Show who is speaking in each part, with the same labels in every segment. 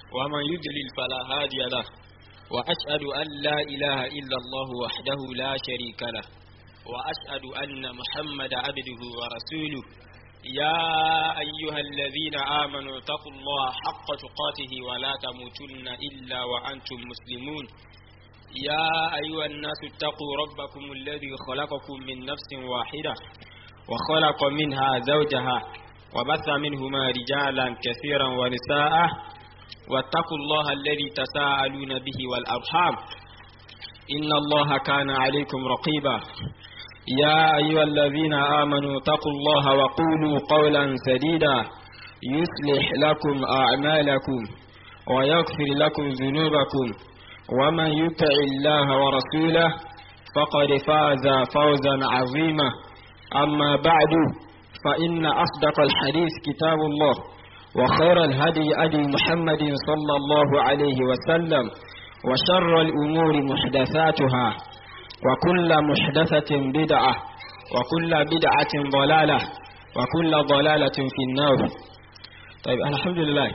Speaker 1: ومن يضلل فلا هادي له وأشهد أن لا إله إلا الله وحده لا شريك له وأشهد أن محمد عبده ورسوله يا أيها الذين آمنوا اتقوا الله حق تقاته ولا تموتن إلا وأنتم مسلمون يا أيها الناس اتقوا ربكم الذي خلقكم من نفس واحدة وخلق منها زوجها وبث منهما رجالا كثيرا ونساء واتقوا الله الذي تساءلون به والأرحام إن الله كان عليكم رقيبا يا أيها الذين آمنوا اتقوا الله وقولوا قولا سديدا يصلح لكم أعمالكم ويغفر لكم ذنوبكم ومن يطع الله ورسوله فقد فاز فوزا عظيما أما بعد فإن أصدق الحديث كتاب الله وخير الهدي أدي محمد صلى الله عليه وسلم وشر الأمور محدثاتها وكل محدثة بدعة وكل بدعة ضلالة وكل ضلالة في النار طيب الحمد لله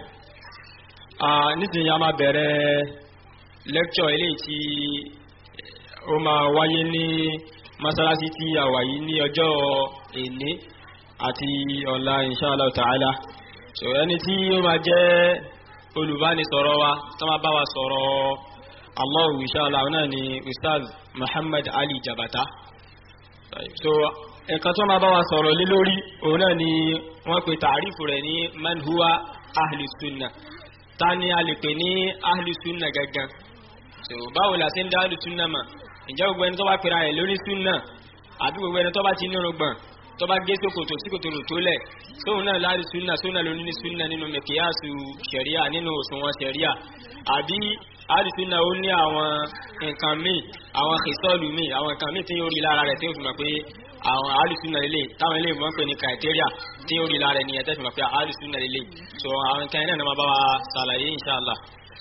Speaker 1: آه نسي يا ما بره lecture eléyìí tí ó máa wáyé ní masalasi tí a wà yìí ní ọjọ́ èní àti ọ̀la inshallah ta'ala so ẹni tí ó máa jẹ́ olùbánisọ̀rọ̀ wa tó máa bá wa sọ̀rọ̀ Allahu inshallah náà ni Ustaz Muhammad Ali Jabata so nǹkan tó máa bá wa sọ̀rọ̀ lé lórí òun náà ni wọ́n pe tààrífù rẹ̀ ní man huwa ahli sunna ta ni a lè pè ní ahli sunna gangan so báwo la ṣe ń dá ahli sunna mà ǹjẹ́ gbogbo ẹni tó bá pera ẹ̀ lórí sunna àbí gbogbo ẹni tó bá ti nírun gbọ̀n tó bá gé sókòtò sí kòtòrò tó lẹ̀ tóun náà láti sunna sunna ló ní sunna nínú mẹkìyàsù sẹ̀ríà nínú òṣùwọ̀n sẹ̀ríà àbí ahli sunna ó ní àwọn nǹkan míì àwọn kìsọ́ọ̀lù míì àwọn nǹkan míì tí yóò rí lára rẹ̀ tí yóò fi mọ̀ pé àwọn alùsùnà lélẹ̀ táwọn ilé ìwọ̀n pè ní criteria tí ó rí lára ẹni ẹ̀tẹ́ fi mọ̀ pé alùsùnà lélẹ̀ so àwọn nǹkan iná ni wọ́n bá wa ṣàlàyé inshallah.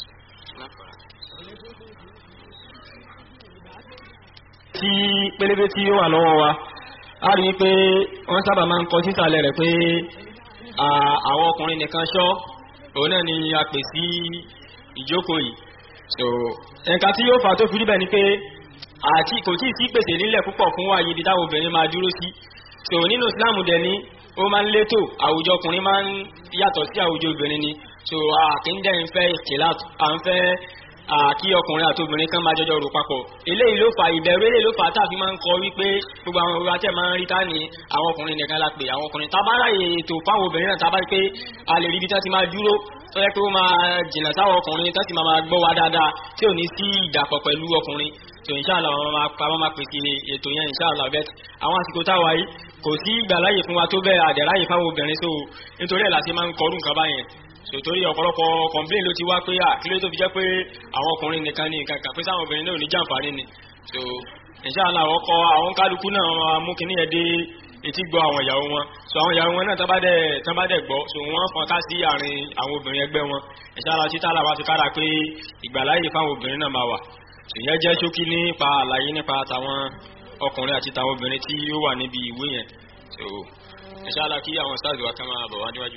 Speaker 1: tí pélébé tí ó wà lọ́wọ́ wa a rí i pé wọ́n sábà máa ń kọ sísàlẹ̀ rẹ̀ pé àwọn ọkùnrin nìkan ṣọ́ òun náà ni a pè sí ìjókòó yìí so nǹkan tí yóò fà tó fi rí bẹ́ẹ̀ ni pé àti kò tí ì sí pèsè nílẹ̀ púpọ̀ fún ààyè ibi táwọn obìnrin máa dúró sí so nínú Islam dẹ̀ ni ó máa ń létò àwùjọ ọkùnrin máa ń yàtọ̀ sí àwùjọ obìnrin ni so àkíndẹ̀ ń fẹ́ ìkìlá à ń fẹ́ kí ọkùnrin àti obìnrin kan máa jọjọ rò papọ̀ eléyìí ló fà ìbẹ̀rù eléyìí ló fà táàfin máa ń kọ wípé gbogbo àwọn òwúrọ̀ àti ẹ̀ máa ń rí táni àwọn ọkùnrin nìkan la pè àwọn ọkùnrin tábàárà ètò fáwọn obìnrin náà tábàárà pé a lè rí ibi tí wọ́n ti máa dúró tó yẹ pé ó máa jìnnà sáwọn ọkùnrin tó sì máa gbọ́ wa dáadáa tí ò ní sí ìdàpọ̀ pẹ̀lú ọkùnrin so inshallah àwọn máa pa wọ́n máa pèsè ètò yẹn inshallah bẹ́ẹ̀ àwọn àsìkò táwa yìí kò sí ìgbàláyè fún wa tó bẹ́ẹ̀ àdẹ̀ráyè fáwọn obìnrin so nítorí ẹ̀ la ṣe máa ń kọrú nǹkan báyẹn so torí ọ̀pọ̀lọpọ̀ complain ló ti wá pé àkílẹ̀ tó fi jẹ́ pé àwọn ọkùnrin nìkan ní nǹkan kan pé sáwọn obìnrin náà ò ní jàǹfààní ni so inshallah àwọn kọ àwọn kálukú náà máa mú kíní yẹn dé etí gbọ́ àwọn ìyàwó wọn so àwọn ìyàwó wọn náà tán bá dẹ̀ tán bá dẹ̀ gbọ́ so wọ́n fọn ká sí àárín àwọn obìnrin ẹgbẹ́ wọn inshallah títà làwa fi kára pé ìgbàláyè fáwọn obìnrin náà máa wà ìyẹn jẹ́ ṣókí nípa àlàyé nípa tàwọn ọkùnrin àti tàwọn obìnrin tí ó wà níbi ìwé yẹn so inshallah kí àwọn sáàzì wa kan máa bọ̀ wá níwájú.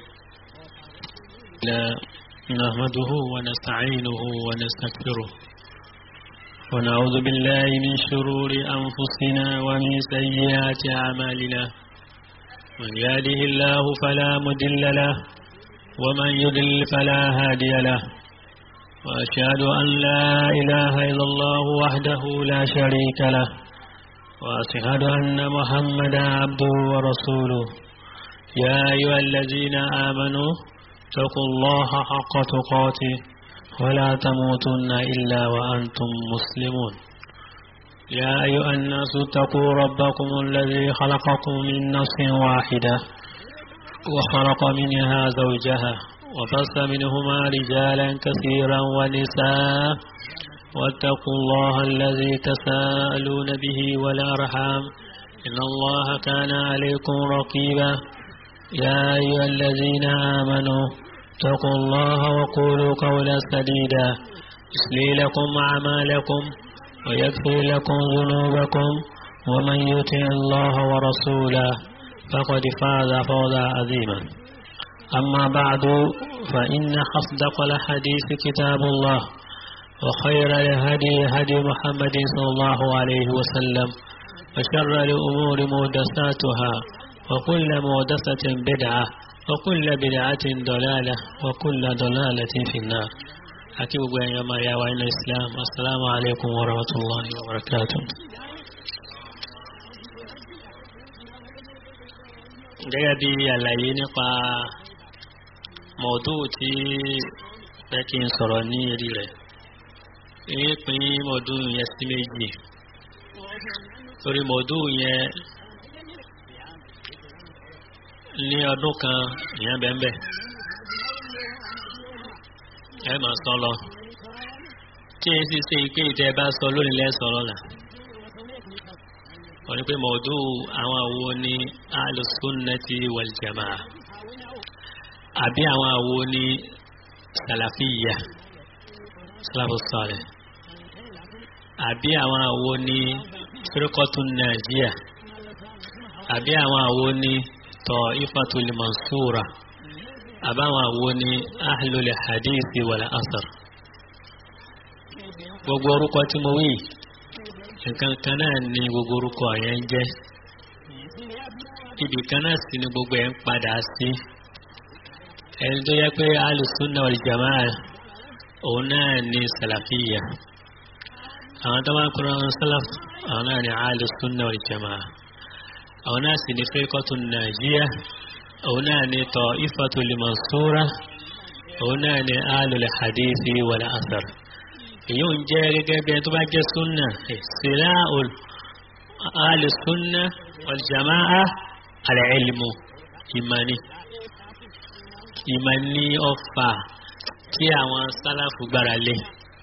Speaker 2: نحمده ونستعينه ونستغفره ونعوذ بالله من شرور أنفسنا ومن سيئات أعمالنا من يهده الله فلا مضل له ومن يضلل فلا هادي له وأشهد أن لا إله إلا الله وحده لا شريك له وأشهد أن محمدا عبده ورسوله يا أيها الذين آمنوا اتقوا الله حق تقاته ولا تموتن إلا وأنتم مسلمون يا أيها الناس اتقوا ربكم الذي خلقكم من نفس واحدة وخلق منها زوجها وبث منهما رجالا كثيرا ونساء واتقوا الله الذي تساءلون به والأرحام إن الله كان عليكم رقيبا يا أيها الذين آمنوا اتقوا الله وقولوا قولا سديدا يصلي لكم أعمالكم ويغفر لكم ذنوبكم ومن يطع الله ورسوله فقد فاز فوزا عظيما أما بعد فإن أصدق الحديث كتاب الله وخير الهدي هدي محمد صلى الله عليه وسلم وشر الأمور مهدساتها وكل مهدسة بدعة وكل بدعة ضلالة وكل ضلالة في النار أكيد يا يا وين الإسلام السلام عليكم ورحمة الله وبركاته gẹ́gẹ́ bí àlàyé nípa mọ̀ọ́dù tí fẹ́ kí n sọ̀rọ̀ ní eré rẹ̀ èyí pín mọ̀ọ́dù yẹn sí méjì torí mọ̀ọ́dù yẹn ní ọdún kan ìyẹn bẹ́ẹ̀ ẹ máa sọ lọ tí èyí sì ṣe pé ìtẹ́ bá sọ lónìí lẹ́sọ̀ lọ́la wọ́n ní pé mọ̀ọ́dù àwọn àwo ní alùsùnnàtì wal jamaa àbí àwọn àwo ní sàlàfíyà sàlàfù sọ̀rẹ̀ àbí àwọn àwo ní firqatun nàìjíríà àbí àwọn àwo ní ta'ifatul mansura àbáwọn àwo ní ahlul hadithi wal asar gbogbo orúkọ tí mo wí nǹkan kan náà ni gbogbo orúkọ yẹn ń jẹ́ ibì kan náà sì ni gbogbo ẹ̀ ń padà sí ẹni tó yẹ pé alùsùnà wal jamaa òun náà ni sàlàfíyà àwọn tó máa ń kúrò àwọn sálàf àwọn náà ni alùsùnà wal jamaa àwọn náà sì ni firqatun nàìjíríà òun náà ni ta'ifatul mansura òun náà ni alul hadithi wal asar èyí ń jẹ́ gẹ́gẹ́ bí ẹni tó bá jẹ́ súnà ìsìlá alùsùnà wal jamaa al-ilmu ìmání ìmání ọfà tí àwọn sálàfù gbára lé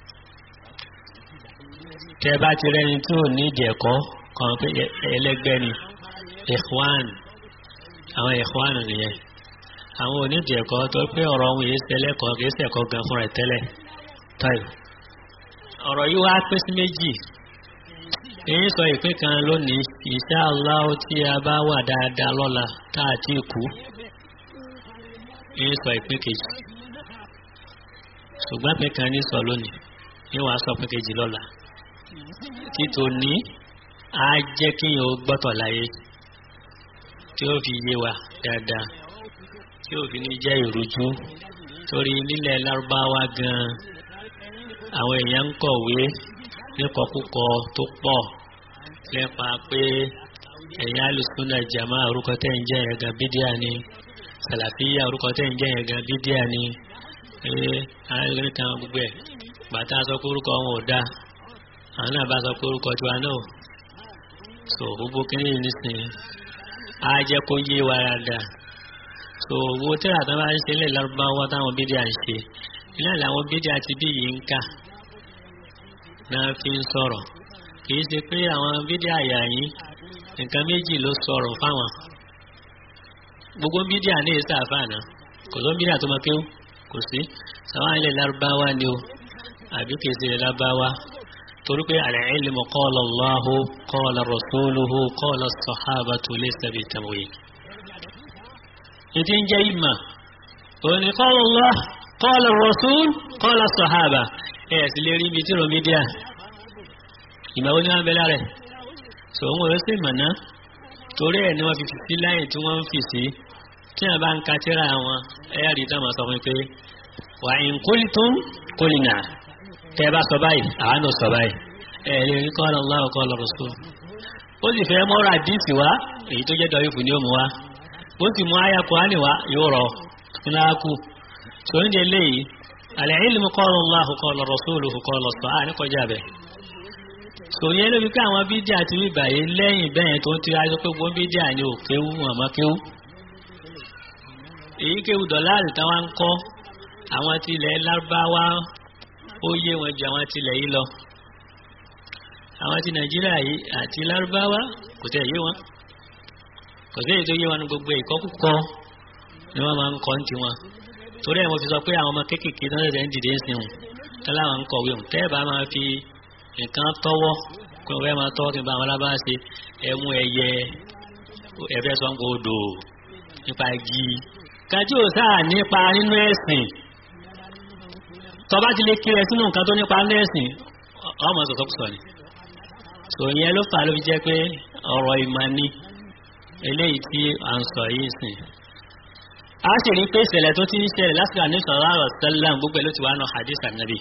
Speaker 2: tẹ bá ti rẹni tí ò ní ìdẹ̀kọ́ kan pé ẹlẹ́gbẹ́ ni ikhwan àwọn ikhwan nìyẹn àwọn onídẹ̀kọ́ tó pé ọ̀rọ̀ ohun yìí ṣẹlẹ́kọ̀ọ́ kìí ṣẹ̀kọ́ gan fúnra ẹ̀ tẹ́lẹ̀ táyì ọ̀rọ̀ yìí wá pín sí méjì èyí sọ ìpín kan lónìí insha Allah tí a bá wà dáadáa lọ́la tá a ti kú èyí sọ ìpín kejì ṣùgbọ́n pín kan ní sọ lónìí ní wàá sọ pín kejì lọ́la títò ní á jẹ́ kíyàn ó gbọ́tọ̀ láyé tí ó fi yé wa dáadáa tí ó fi ní jẹ́ ìrújú torí nílẹ̀ lárúbáwá gan-an àwọn èèyàn ń kọ̀wé níkọkúkọ tó pọ̀ nípa pé ẹ̀yà alùsùnà jàmá orúkọ tẹ́ ń jẹ́ yẹn gan bídíà ni sàlàfíà orúkọ tẹ́ ń jẹ́ yẹn gan bídíà ni ee àwọn kan gbogbo ẹ̀ bàtà sọ pé orúkọ wọn ò dáa àwọn náà bá sọ pé orúkọ tiwa náà so gbogbo kínní nísìnyí á jẹ́ kó yé wa dáadáa so owó tíra tó bá ń ṣe lè lárúbáwá táwọn bídíà ń ṣe iná làwọn bídíà ti bí yìí ń kà náà fi ń sọ̀rọ̀ kì í ṣe pé àwọn bídíà yà yín nǹkan méjì ló sọ̀rọ̀ fáwọn gbogbo bídíà ní èsì àfààná kò tó bídíà tó máa kéwú kò sí sàwọn ilẹ̀ lárúbáwá ni o àbí kì í ṣe ilẹ̀ lárúbáwá torí pé al-ilmu qala Allahu qala rasuluhu qala as-sahabatu laysa bitamwih ìdí ń jẹ́ ìmọ̀ òní qala Allah qala ar-rasul qala as-sahaba ẹ̀ sì lè rí ibi tí rọmídíà ìgbàwó ní wọn bẹ lára ẹ̀ sọ wọn ò sì mọ̀ná torí ẹ̀ ni wọ́n fi sí láyìn tí wọ́n ń fi sí tí wọ́n bá ń ka tíra wọn ẹ̀yà rí táwọn sọ fún mi pé wa in qultum qulna tẹ́ bá sọ báyìí àwọn náà sọ báyìí ẹ̀ lè rí qala Allah qala rasul ó sì fẹ́ mọ́ra àdìsí wa èyí tó jẹ́ dọ̀yìfù ni ó mú wa ó sì mú àyà Kùránì wa yóò rọ ńlá kù tó ń jẹ léyìí al-ilmu qala Allah qala rasuluhu qala sahaba ní kọjá bẹ́ẹ̀ sòyẹ́ lóbi pé àwọn bídíà ti rí bàyè lẹ́yìn bẹ́yẹn tó ń tira sọ pé gbọ́n bídíà ni ò kéwú àmọ́ kéwú èyí kéwú dọ̀láàrì táwọn ń kọ́ àwọn tilẹ̀ lárúbáwá ó yé wọn ju àwọn tilẹ̀ yìí lọ àwọn ti nàìjíríà yìí àti lárúbáwá kò tẹ̀ yé wọn kò sí èyí tó yé wọn ní gbogbo ìkọ́kúkọ ni wọ́n máa ń kọ́ ní tiwọn torí ẹ̀ mo fi sọ pé àwọn ọmọ kéékèèké tó ń ṣẹ̀ṣẹ̀ ń dìde ń sìn tẹ́lá àwọn ń kọ̀wé hùn tẹ́ẹ̀ bá máa fi nǹkan tọ́wọ́ kó fẹ́ máa tọ́wọ́ kí n bá àwọn alábàá ṣe ẹmu ẹyẹ ẹfẹ́ sọ́nkò odò nípa igi nǹkan tí ò sáà nípa nínú ẹ̀sìn tọba ti lè kiri ẹ sínú nǹkan tó nípa nínú ẹ̀sìn ọmọ sọ̀sọ́kùsọ̀ ni tò yẹn ló fà ló fi jẹ́ pé ọ̀rọ̀ ìmọ̀ ni eléyìí tí à ń sọ yìí sìn a sì rí pé ìṣẹ̀lẹ̀ tó ti ń ṣẹlẹ̀ lásìkò àní sọ̀rọ̀ àrọ̀ sẹ́lẹ̀m gbogbo ẹ̀ ló ti wá nù hadith ànábì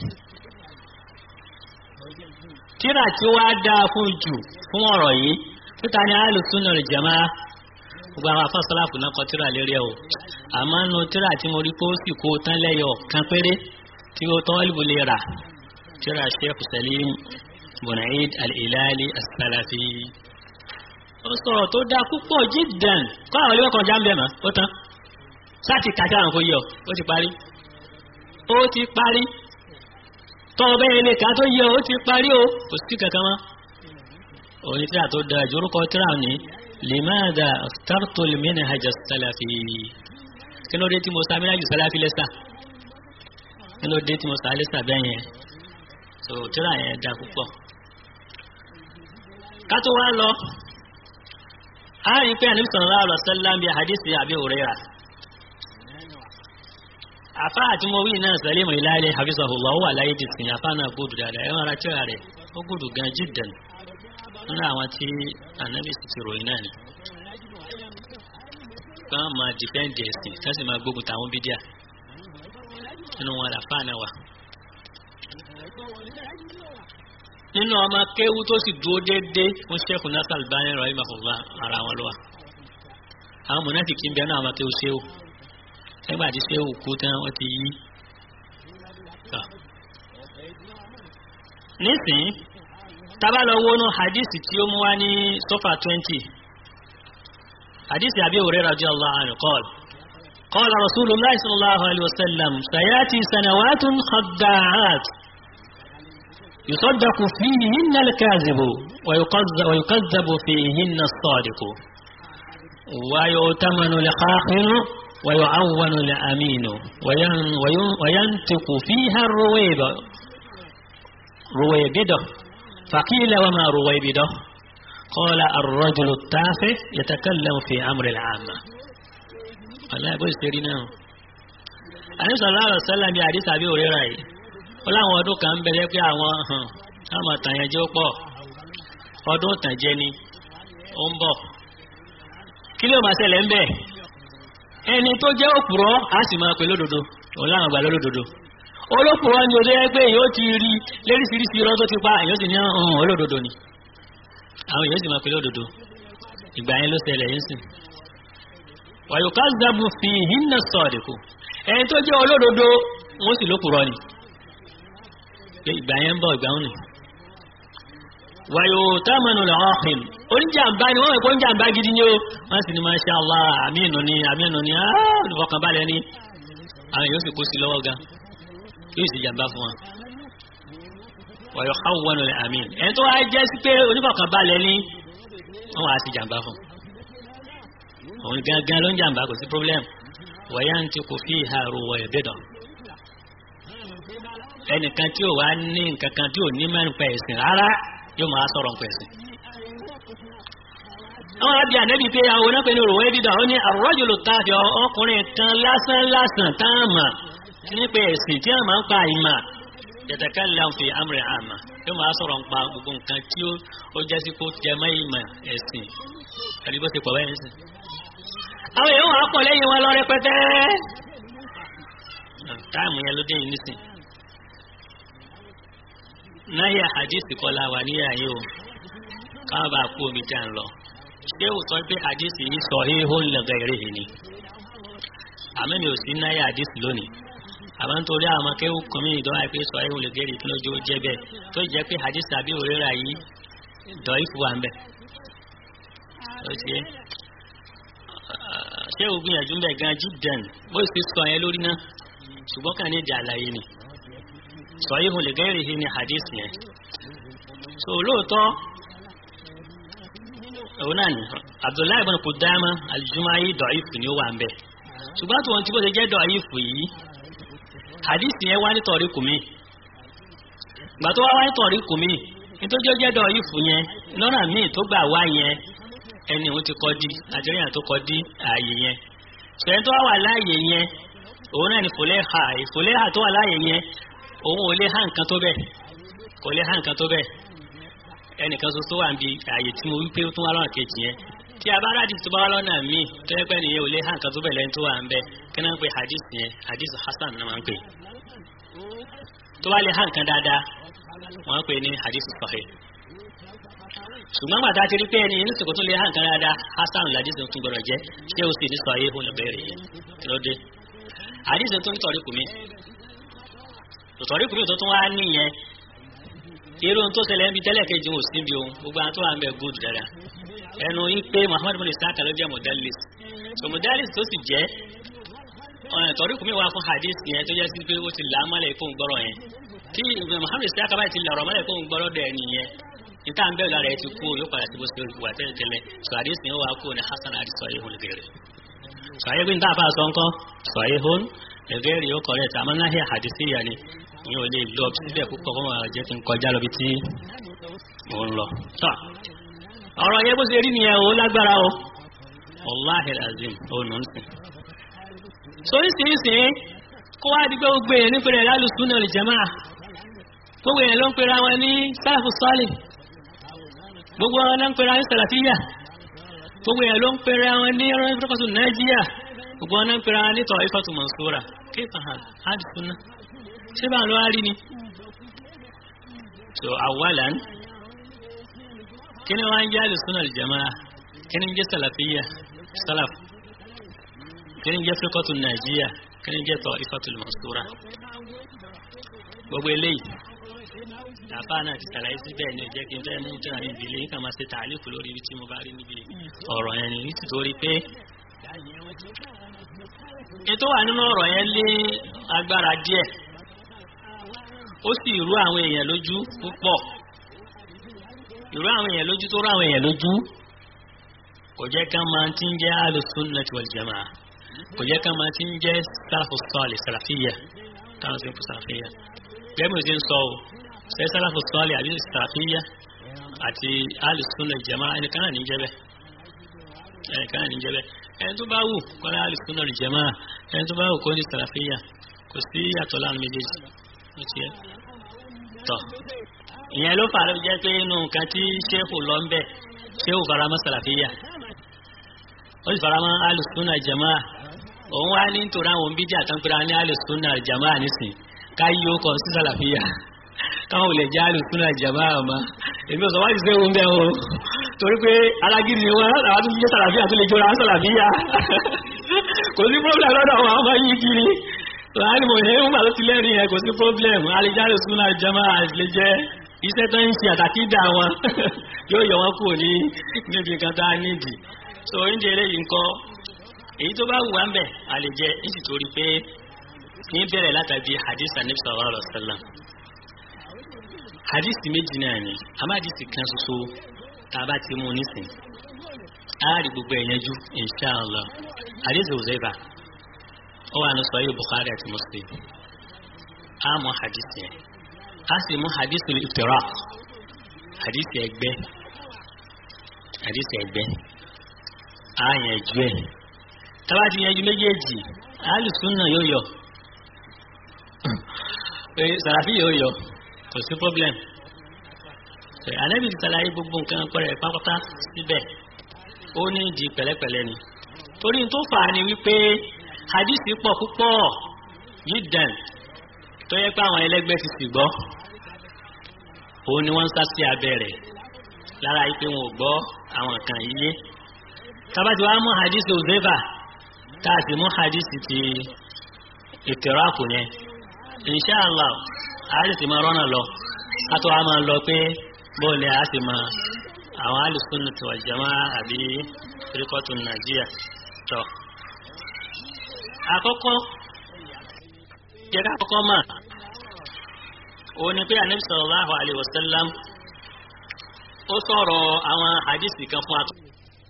Speaker 2: tíra tí wàá dáa fún jù fún ọ̀rọ̀ yìí títa ni alùsùn náà jẹ̀má gbogbo àwọn afọ́sọ́láfù náà kọ tíra lérí ẹ̀ o àmọ́ nu tíra tí mo rí pé ó sì kó tán lẹ́yọ̀ kan péré tí ó tán wọ́n lè rà tíra sheikh salim bunaid al-ilali as-salafi ó sọ̀rọ̀ tó dáa púpọ̀ jiddan kọ́ àwọn olówó kan já ń bẹ̀ mọ́ ó tán sáàtì kàtà àwọn kò yọ ó ti parí ó ti parí tọ́ ọbẹ̀ ilé ká tó yẹ ó ti parí o kò sí kankan mọ́ òní tíra tó dáa ju orúkọ tíra ní limada startu minhaj as-salafi kí ló dé tí mo sa minhaj salafi lẹ́sà kí ló dé tí mo sa lẹ́sà bẹ́ẹ̀ yẹn so tíra yẹn dáa púpọ̀ ká tó wá lọ a rí pé àníbi sallallahu alaihi wasallam bí hadisi Abi Hurairah àfa àti mo wí náà Salimu Ilali hafizahullah wà láyé ti sìn àfa náà gbódù dáadáa ẹ̀wọ̀n ara tíra rẹ̀ ó gbódù gan jiddan nínú àwọn tí ànábì sì ti ròyìn náà ni kán máa dìpẹ́ǹdì ẹ̀sìn kán sì máa gbógun tàwọn bídíà nínú wọn làfà náà wà. nínú ọmọ kéwú tó sì dúró déédéé fún Sheikh Nasir Albani rahimahullah ara wọn ló wà. àwọn mọ̀nàfíkì ń bẹ náà ọmọ kéwú ṣéwù nígbà tí ṣéwù kú tán wọ́n ti yí. nísìnyí tábàlọ wọnú hadith tí ó mú wá ní sofa twenty hadith Abi Hurairah radiyallahu anhu qala qala rasulullah sallallahu alayhi wa sallam sayati sanawatun khadda'at yusaddaqu fihinna al-kadhibu wa yukazzabu fihinna as-sadiqu wa yu'tamanu al-kha'inu wa yu'awwanu al-aminu wa yantiqu fiha ar-ruwayba ruwaybidah فقيل وما رويبده قال الرجل التافه يتكلم في أمر العامة الله يقول سيرنا àní sọ̀rọ̀ àrọ̀ sẹ́lá bí àdìsí àbí òrera yìí ó láwọn ọdún kan ń bẹ̀rẹ̀ pé àwọn hàn táwọn àtàyànjẹ́ ó pọ̀ ọdún tànjẹ́ ni ó ń bọ̀ kí ló máa ṣẹlẹ̀ ń bẹ̀ ẹni tó jẹ́ òpùrọ́ á sì máa pè lódodo òun láwọn àgbà lódodo olókùnrin ni òde ẹgbẹ́ èyàn ti rí léríṣiríṣi irọ́ tó ti pa èyàn sì ní ọ̀hún olódodo ni àwọn èyàn sì máa pe lódodo ìgbà yẹn ló ṣẹlẹ̀ yẹn sìn wàyùká zabu fi hinna sọ̀dẹ̀kù ẹni tó jẹ́ olódodo wọ́n sì lókùnrin ni pé ìgbà yẹn ń bọ̀ ìgbà wọn ni wàyò támanu lè ọ̀hìn oníjàmbá ni wọ́n mọ̀ pé oníjàmbá gidi ni ó wọ́n sì ní masha Allah àmínú ni àmínú ni olùfọkànbalẹ̀ ni àwọn èyàn sì kó sí lọ́wọ́ gan yóò sì jàmbá fún wọn. wàyọ̀ káwọn ní àmín ẹni tó wá jẹ́ sí pé oníkọ̀ọ̀kan balẹ̀ ní wọ́n wá sí jàmbá fún. òun gangan ló ń jàmbá kò sí problem wọ̀nyá ń ti kò fi ìhà ro wọ̀yẹ̀ bẹ́dọ̀. ẹnìkan tí ò wá ní nǹkan kan tí ò ní mẹ́rin pa ẹ̀sìn rárá yóò máa sọ̀rọ̀ nǹkan ẹ̀sìn. àwọn àbí ànẹ́bí pé àwọn onápẹ́ ní òrùwẹ́ bídà ó ní àrọ́jùlù káfíà ọkùnrin kan lásán lásán táàmà nípa ẹ̀sìn tí a máa ń pa ìmà yatakallam fi amri àmà yóò máa sọ̀rọ̀ ń pa gbogbo nǹkan tí ó jẹ́ sí kó jẹ mọ́ ìmọ̀ ẹ̀sìn ẹ̀rí bó ti pọ̀ báyìí sìn. àwọn èèyàn wà á pọ̀ lẹ́yìn wọn lọ rẹpẹtẹ. táàmù yẹn ló dé yìí nísìn. náyà hadisi kọlá wà níyà yìí o káwọn bá kú omi tí a ń lọ. ṣé o sọ pé hadisi yìí sọ ihun lẹ́gàn ìrèhìn ni. àmọ́ mi ò sí náyà hadisi lónìí àbá ń torí àwọn akéwù kan mí ìdánwò àìpé sọ ayé olè gẹ́rì kí lójú ó jẹ́ bẹ́ẹ̀ tó jẹ́ pé hadith àbí òrera yìí dọ̀ ìfù wà ń bẹ̀. ṣé o gbìyànjú bẹ́ẹ̀ gan jíjẹn bó sì sọ yẹn lórí náà ṣùgbọ́n kàn ní ìdí àlàyé ni sọ ayé olè gẹ́rì yìí ni hadith yẹn. so lóòótọ́ òun náà ni Abdullahi ibn Qudama al-Jumahi dọ̀ ìfù ni ó wà ń bẹ̀ ṣùgbọ́n tí wọ́n ti bó ṣe jẹ́ dọ̀ ìfù yìí hadisi yẹn wá ní tọ̀rí kùmí gbà tó wá wá ní tọ̀rí kùmí nítorí ó jẹ́dọ̀ yìí fún yẹn lọ́nà míì tó gbà wá yẹn ẹni òun ti kọ́ di nàìjíríà tó kọ́ di ààyè yẹn sọ̀rọ̀ tó wà láàyè yẹn òun náà ni fòlẹ́hà ìfòlẹ́hà tó wà láàyè yẹn òun ò lè há nǹkan tó bẹ́ẹ̀ kò lè há nǹkan tó bẹ́ẹ̀ ẹnìkan ṣoṣo wà níbi ààyè tí mo wí pé ó tún wá lọ́nà kejì yẹn tí a bá rádìí tó bá wá lọ́nà míì tó yẹ pé nìyẹn ò lè há nǹkan tó bẹ́ẹ̀ lẹ́yìn tó wà ń bẹ kí náà ń pe hadith yẹn hadith hasan náà máa ń pè tó bá lè há nǹkan dáadáa wọ́n ń pè ní hadith sahih ṣùgbọ́n gbàtà ti rí pé ẹni ní sèkò tó lè hàn kan dáadáa hasan ladíṣe tún gbọdọ̀ jẹ́ ṣé o sì ní sọ ayé fún ìbéèrè yìí kí ló dé àdíṣe tó ń tọ̀rí kùmí tọ̀rí kùmí tó tún wá níyẹn irun tó ṣẹlẹ̀ ń bi tẹ́lẹ̀ kejì ò sí bí ohun gbogbo àwọn tó wà ń bẹ gúdù dáadáa ẹnu yín pé muhammadu bin isaka ló jẹ́ modalis so modalis tó sì jẹ́ tọ̀rí kùmí wà fún hadith yẹn tó jẹ́ sí pé ó ti là á mọ́lẹ̀ fún gbọ́rọ̀ yẹn tí muhammadu isaka báyìí ti lọ̀rọ̀ mọ́lẹ̀ fún gbọ́rọ̀ dẹ̀ nìyẹn níta ń bẹ̀rù lára ẹ ti kú yóò padà sí bó ṣe wà tẹ́lẹ̀tẹ́lẹ̀ sọ àdéhùn yóò wá kú ní hasan àti sọ ihun lẹ́gẹ̀rẹ̀ sọ ayé bí n táà bá sọ ńkọ́ sọ ihun lẹ́gẹ̀rẹ̀ yóò kọ̀ rẹ̀ tí a máa ń náà àdìsí yà ni mi ò lè lọ síbẹ̀ púpọ̀ kó máa jẹ́ kí n kọjá lọ bí tí mò ń lọ. ọ̀rọ̀ yẹn bó ṣe rí nìyẹn o lágbára o wàláhì azim ó nù ń sìn. sórí sìnsìn kó wá di pé ó gbé yẹn nípìnlẹ̀ rẹ̀ lálùsùn náà lè jẹ́ máa gbogbo yẹn ló ń pera wọn ní sáàfù sọ́ọ̀lì gbogbo wọn ló ń pera ní sàlàfíyà gbogbo yẹn ló ń pera wọn ní rẹ́fẹ́kọ̀tù nàìjíríà gbogbo wọn ló ń pera wọn ní tọ̀ ifọ̀tù mọ̀súra kéfà hàn ádùsúná ṣé bá ló wá rí ni. so awalan kí ni wọ́n ń jẹ́ àlùsúnà ìjàmáà kí ni ń jẹ́ sàlàfíyà sálàf kí ni ń jẹ́ fẹ́kọ̀tù nàìjíríà kí ni ń jẹ́ tọ̀ ifọ̀tù mọ̀súra gbogbo eléyìí àbá náà ti sàlàyé síbẹ̀ ní ìjẹ́ kí n fẹ́ mú tíra ní ìdílé yìí kàn máa ṣe tààlíkù lórí ibi tí mo bá rí níbi ọ̀rọ̀ yẹn ni nítorí pé ètò wà nínú ọ̀rọ̀ yẹn lé agbára díẹ̀ ó sì rú àwọn èèyàn lójú púpọ̀ ìrú àwọn èèyàn lójú tó rú àwọn èèyàn lójú kò jẹ́ ká máa ti ń jẹ́ al-sunnah wal jamaa kò jẹ́ ká máa ti ń jẹ́ salafu salih salafiyya táwọn sì ń fún salafiyya gẹ́gẹ́ bí mo ti ń sọ o ṣe sálàfù sọ́ọ̀lì àbí sàfíyà àti alìsúnà ìjẹ̀má ẹnìkan náà ní jẹ́bẹ̀ ẹnìkan náà ní jẹ́bẹ̀ ẹni tó bá wù kọ́lá alìsúnà ìjẹ̀má ẹni tó bá wù kó ní sàfíyà kò sí yàtọ̀ láàrin méjèèjì ó ti yẹ tọ̀ ìyẹn ló fà á jẹ́ pé inú nǹkan tí ṣéfù lọ ń bẹ̀ ṣéfù faramọ́ sàfíyà ó sì faramọ́ alìsúnà ìjẹ̀má òun wá ní nítorí àwọn bídí àtàǹpẹ̀rẹ̀ ní alìsúnà ìjẹ̀má nísìn káyí ó kọ sí sàlàfíà káwọn ò lè já alùsùnà ìjàmbá àmà èmi ọ̀sán wájú sí ohun bẹ́ẹ̀ o torí pé alágídí ni wọ́n àwọn tó jẹ́ sàlàfíà tó lè jọra sàlàfíà kò sí problem lọ́dọ̀ àwọn ọmọ yìí kiri láàrin mọ̀ ní ìwọ̀n tó ti lẹ́rìn yẹn kò sí problem alẹ́já alùsùnà ìjàmbá lè jẹ́ iṣẹ́ tó ń ṣe àtàkídà wọn yóò yọ wọn kúrò ní níbi nǹkan tá a nídìí so oúnjẹ eléyìí ńkọ́ èyí tó bá wù wá ń bẹ̀ àlejẹ nítorí pé ní bẹ̀rẹ̀ látàbí hadith anabi sallallahu alaihi wasallam hadisi méjì náà ni àmọ́ hadisi kan ṣoṣo tá a bá ti mú nísìn á rí gbogbo ẹ̀ yanjú inṣàlá hadisi Uzaiba ó wà ní sahih Bukhari àti Muslim á mú hadisi yẹn á sì mú hadisi iftiraq hadisi ẹgbẹ́ hadisi ẹgbẹ́ á yanjú ẹ̀ tábà ti yanjú méjèèjì alùsùn náà yóò yọ pé sàràfí yóò yọ kò sí problem anabi ti ṣàlàyé gbogbo nǹkan pẹrẹ pápátá síbẹ̀ ó ní ìdí pẹ̀lẹ́pẹ̀lẹ́ ni torí tó fà á ni wípé hadisi pọ̀ púpọ̀ yídàn tó yẹ pé àwọn ẹlẹ́gbẹ́ ti sì gbọ́ òun ni wọ́n ń sá sí abẹ́ rẹ̀ lára yìí pé wọn ò gbọ́ àwọn kan yíyé tábàtì wàá mú hadisi Uzaiba tá a sì mú hadisi ti ìtẹ̀ráàkù yẹn inṣàlá àárí sì máa rọ́nà lọ kátó a máa lọ pé bóòlù a sì máa àwọn alùsùn tó àjẹmọ́ àbí firikọ́tù nàìjíríà tọ̀. àkọ́kọ́ jẹ́ ká kọ́kọ́ mà ó ní pé anabi sallallahu alayhi wa sallam ó sọ̀rọ̀ àwọn hadisi kan fún atọ́.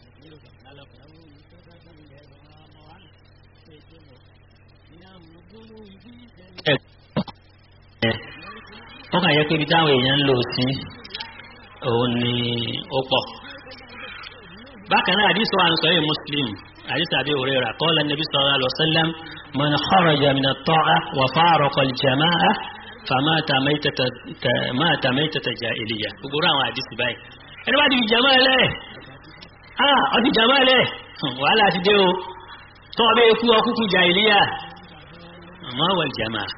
Speaker 2: ó kàn yẹ pé ibi táwọn èèyàn ń lò sí òun ni ó pọ̀. bákan náà àdìsọ à ń sọ yìí muslim حديث أبي هريرة قال النبي صلى الله عليه وسلم من خرج من الطاعة وفارق الجماعة فمات ميتة مات ميتة جاهلية وقرأ حديث باي أنا بعد في جماعة له آه أبي جماعة له وعلى تديو طبعا يكون أكوكو جاهلية ما هو الجماعة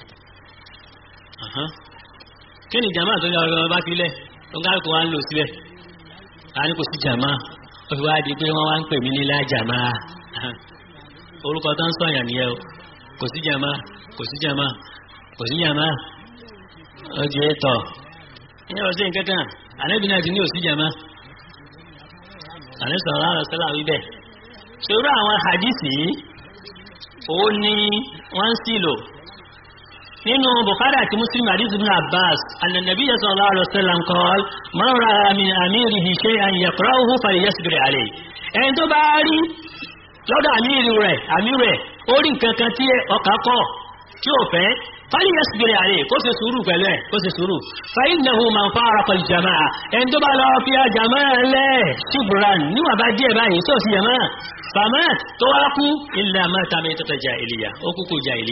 Speaker 2: أها كان الجماعة تقول بá fi lẹ̀ tó ń kálukú wa ń lò síbẹ̀ a ní kò sí jàmáà ó fi wá di pé wọ́n wá ń pè mí ní lájàmá orúkọ tó ń sọ̀yàn nìyẹn o kò sí jàmá kò sí jàmá kò sí jàmá ó di ètò ìyẹn ò sí nǹkan kan ànábì náà ti ní òsí jàmá ànábì sọ̀rọ̀ láàrọ̀ sọ́là wíbẹ̀ ṣòro àwọn hadisi ó ní wọ́n sì lò nínú bukhari àti muslim hadith ibn abbas annabi sallallahu alaihi wasallam qala man ra'a min amirihi shay'an yaqra'uhu falyasbir alayhi ẹni tó bá rí lọ́dọ̀ àmìrì rẹ̀ àmì rẹ̀ ó rí nǹkan kan tí ọkà kọ̀ tí ó fẹ́ falyasbir alayhi kó ṣe sùúrù pẹ̀lú ẹ̀ kó ṣe sùúrù fa innahu man faraqa al-jama'a ẹni tó bá lọ fi jama'a lẹ̀ shibran níwọ̀n bá díẹ̀ báyìí tó sì jama'a famat tó wá kú illa mata maytata jahiliya ó kúkú jahili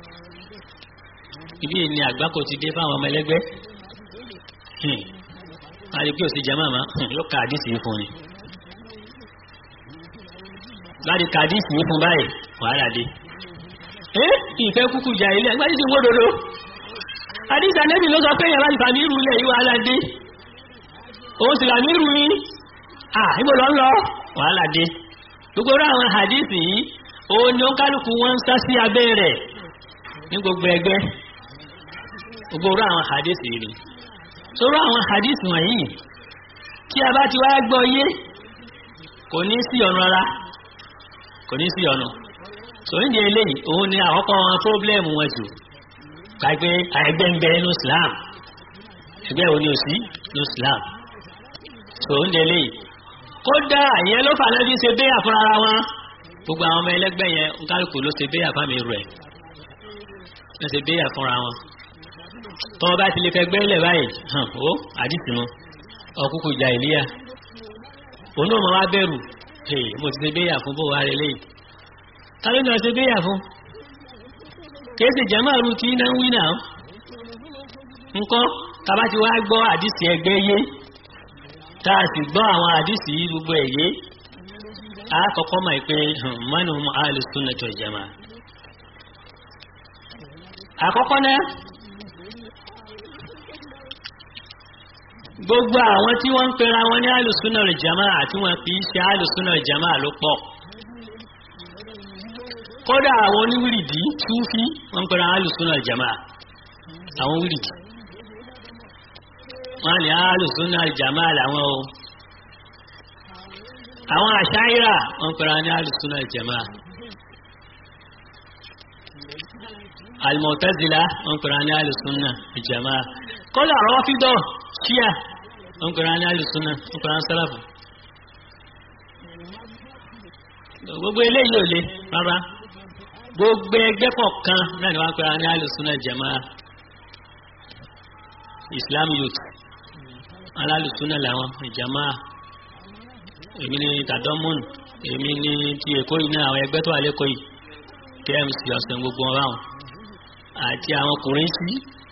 Speaker 2: ibi ni àgbákò ti dé fáwọn ọmọ ẹlẹgbẹ́ àyè pé òsì jama ma yóò ka àdìsí yìí fún ni láti ka àdìsí yìí fún báyìí wàhálà dé ẹ ìfẹ́ kúkú jà ilé ẹgbẹ́ àdìsí wó dodo àdìsí anẹ́bí ló sọ pé yàrá ìfà ní irú ilẹ̀ yìí wàhálà dé òun sì rà ní irú yìí à ibo lọ ń lọ wàhálà dé gbogbo àwọn àdìsí yìí òun ni ó kálukú wọn ń sá sí abẹ́ rẹ̀ ní gbogbo ẹgbẹ́ gbogbo àwọn hadisi yìí sọ́rọ̀ àwọn hadisi wọ̀nyí tí a bá ti wá gbọ́ yé kò ní sí ọ̀nà rárá kò ní sí ọ̀nà so ní eléyìí òun ni àkọ́kọ́ wọn pọ́blẹ́mù wọn jù gbàgbé ẹgbẹ́ ń bẹ ní Islam ẹgbẹ́ òní òsì ní Islam so ní eléyìí kódà ìyẹn ló fà lẹ́bí ṣe béyà fúnra ara wọn gbogbo àwọn ọmọ ẹlẹ́gbẹ́ yẹn ń kálukú ló ṣe béyà fámi rẹ̀ wọ́n ṣe béyà fúnra wọn tọ́ bá ti lè fẹ́ gbẹ́lẹ̀ báyìí hàn ó àdìsí mu ọkùnkùn ìjà ìlíyà òun náà máa wá bẹ̀rù ee mo ti ṣe béyà fún bó wá rẹ léyìí tàbí náà ṣe béyà fún kìí ṣe jẹ́ máa ru tí iná ń wí náà ńkọ́ tàbá ti wá gbọ́ àdìsí ẹgbẹ́ yé tá a sì gbọ́ àwọn àdìsí gbogbo ẹ̀ yé a kọ́kọ́ mọ̀ pé mọ́nù ahlus sunnah wal jamaa àkọ́kọ́ náà gbogbo àwọn tí wọ́n ń pera wọn ní alùsùnà ìjàmá àti wọn fi ṣe alùsùnà ìjàmá ló pọ̀ kódà àwọn oníwìrìdì túfí wọ́n ń pera alùsùnà ìjàmá àwọn wìrìdì wọ́n ní alùsùnà ìjàmá làwọn o àwọn àṣáírà wọ́n ń pera ní alùsùnà ìjàmá alimọ̀tẹ́zìlá wọ́n ń pera ní alùsùnà ìjàmá kódà rọ́fídọ̀ ṣíà ń pèrè ní alùsùnà ń pèrè ní sálàfù gbogbo eléyìí ò le rárá gbogbo ẹgbẹ́ kọ̀ọ̀kan náà ni wọ́n pèrè ní alùsùnà jama islam youth alálùsùnà làwọn ìjàmá èmi ni tàdọ́mùn èmi ni ti èkó yìí ní àwọn ẹgbẹ́ tó wà lẹ́kọ̀ọ́ yìí kmc ọ̀sẹ̀ gbogbo wọn báwọn àti àwọn ọkùnrin sí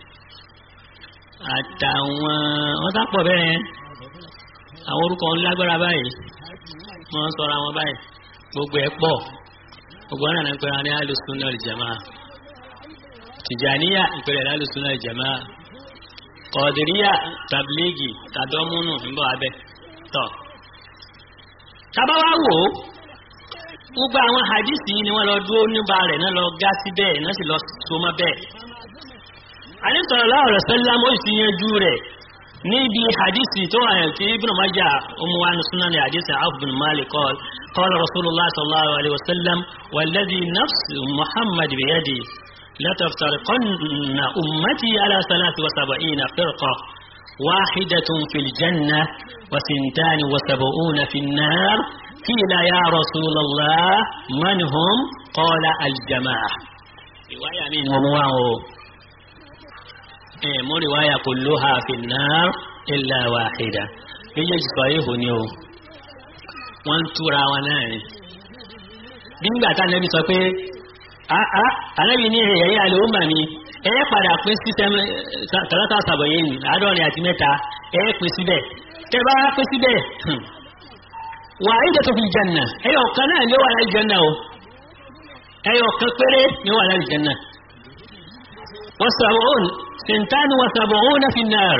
Speaker 2: àtàwọn wọn sápọ̀ bẹ́ẹ̀ àwọn orúkọ ńlágbára báyìí wọ́n sọ̀rọ̀ àwọn báyìí gbogbo ẹ̀ pọ̀ gbogbo ọ̀nà náà ń pẹ́ra ní alùsùnà ìjàmá tìjàníyà ìpẹ̀rẹ̀ alùsùnà ìjàmá kọ̀ọ̀dìríyà tàbílẹ́gì tàdọ́múnù ńbọ̀ abẹ́ tọ̀. tábàwá wò ó gbogbo àwọn hadisi ni wọ́n lọ dúró níbà rẹ̀ náà lọ gá sí bẹ́ẹ̀ náà sì lọ so mọ́ bẹ́ẹ̀ sallallahu alaihi wasallam ó sì yanjú rẹ̀ níbi hadisi tó wà tí ibn Majah ọmọ wa ní sunan hadisi Awf bin Malik qala qala rasulullah sallallahu alaihi wasallam walladhi nafsu muhammad biyadi lataftariqanna ummati ala salati wa sab'ina firqa wahidatun fil janna wa sintani wa sab'una fin nar qila ya rasulallah man hum qala al jama'a riwaya min wa muwa mú riwaya kulluha fi an-nar illa wahida méjèèjì sọ ihò ni o wọ́n ń túra wọn náà ni bí nígbà tá ànábì sọ pé ànábì ní ẹ̀yẹ àlè ó mà mí ẹ̀yẹ padà pín sí tàlátà sàbọ̀yé ní àádọ́rin àti mẹ́ta ẹ̀yẹ pín síbẹ̀ tẹ́ bá pín síbẹ̀ wà á ìdẹ́tò fi jẹ́nà ẹ̀yọ kan náà ni ó wà láì jẹ́nà o ẹ̀yọ kan péré ni ó wà láì jẹ́nà wọ́n sàbọ̀ún sèǹtánù wọ́n sàbọ̀ún náà fi náà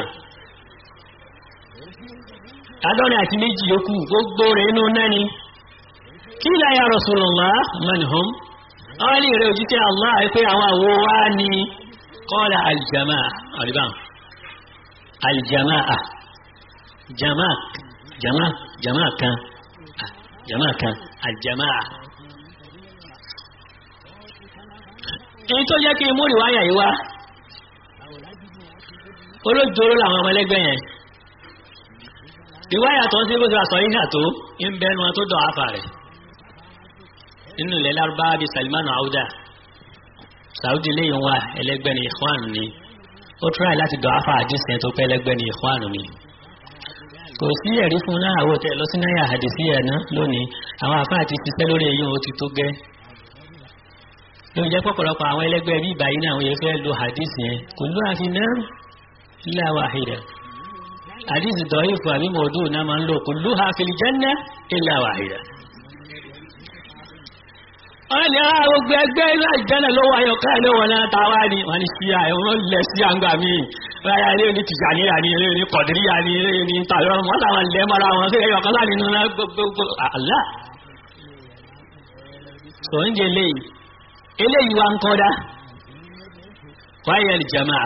Speaker 2: àádọ́rin àti méjì yòókù gbogbo rẹ̀ inú náà ni kí láyà Rasulullah manhum àwọn ilé rẹ̀ òjíṣẹ́ Allah pé àwọn àwo wá ní kọ́lá aljamaa àríbá aljamaa jamaa jamaa jamaa kan jamaa kan aljamaa èyí tó jẹ́ kí mú ìwáyà yìí wá olójoro làwọn ọmọ ẹlẹ́gbẹ́ yẹn ìwáyà tó ń sí bó ti wà sọ yìí tó ń bẹnu wọn tó dọ̀ áfà rẹ̀ nínú ilẹ̀ lárúbáwá bíi Salman Auda Saudi lẹ́yìn wa ẹlẹ́gbẹ́ ni Ikhwan ni ó tíráì láti dọ̀ áfà àdìsẹ́ tó pẹ́ ẹlẹ́gbẹ́ ni Ikhwan ni kò sí ẹ̀rí fún náà àwọ̀ tẹ̀ lọ sí náírà àdìsí ẹ̀ ná lónìí àwọn àfáà ti ṣiṣẹ́ lórí èyí ó ti tó gẹ́ lóun jẹ́ pọ̀pọ̀lọpọ̀ àwọn ẹlẹ́gbẹ́ bí ìbáyìí náà wọ́n yẹ fẹ́ lo àdìsí yẹn kò ló àfi náà illa wahida àdìsí dọ̀yìfù àbí mọ̀ọ́dù náà máa ń lò kulluha fil janna illa wahida wọ́n ní àwọn gbogbo ẹgbẹ́ inú àjẹ́nà ló wà yọ káà lówó náà tàwa ni wọ́n ní sí àwọn lẹ̀ sí àǹgbà mi ráyà ilé ní tìjàníyà ni ilé ní kọ̀díríyà ni ilé ní tàbíọ́n wọ́n làwọn lẹ́ mọ́ra wọn sí ẹyọ kan láti nínú gbogbo àlá. sọ ń jẹ eléyìí eléyìí wa ń kọ́dá wáyé jama'a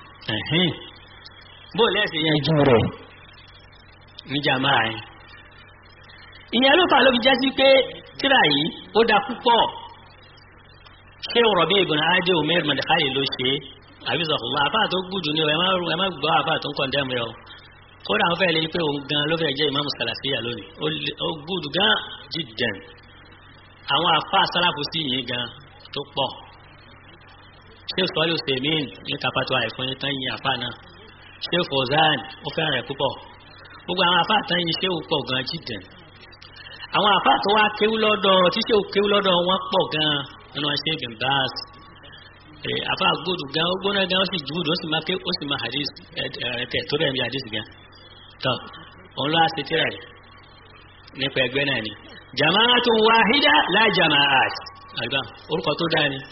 Speaker 2: bó lẹ́sìn yẹn jù rẹ̀ ní jama'a yẹn. ìyẹn ló fà ló fi jẹ́ sí pé tíra yìí ó da púpọ̀ ṣé Rabi ibn Adi Umair Madkhali ló ṣe àbísọ̀kùnmọ́ àfà tó gbùdù ní ẹ má gbọ́ àfà tó ń kọ̀ dẹ́mu yọ kódà àwọn fẹ́ lè pé òun gan ló fẹ́ jẹ́ ìmáàmù Salafiyya lónìí ó gbùdù gan jiddan àwọn àfà sálàfù sí yìí gan tó pọ̀ ṣé sọ́lù sèmín ní kapatu àìfún yìí tán yin àfà náà ṣé Fawzan ó fẹ́ràn rẹ̀ púpọ̀ gbogbo àwọn àfà tán yin ṣé ó pọ̀ gan jiddan àwọn àfà tó wá kéwú lọ́dọ̀ tí ṣé kéwú lọ́dọ̀ wọn pọ̀ gan nínú ṣe gbìmbáàs àfà gbòdù gan ó gbóná gan ó sì júùdù ó sì máa ké ó sì máa hadith ẹ̀ẹ́dẹ̀ tó rẹ̀ ń bí hadith gan tọ́ òun ló á ṣe tíra rẹ̀ nípa ẹgbẹ́ náà ni jamaatun wahida la jamaat àgbà orúkọ tó dáa ni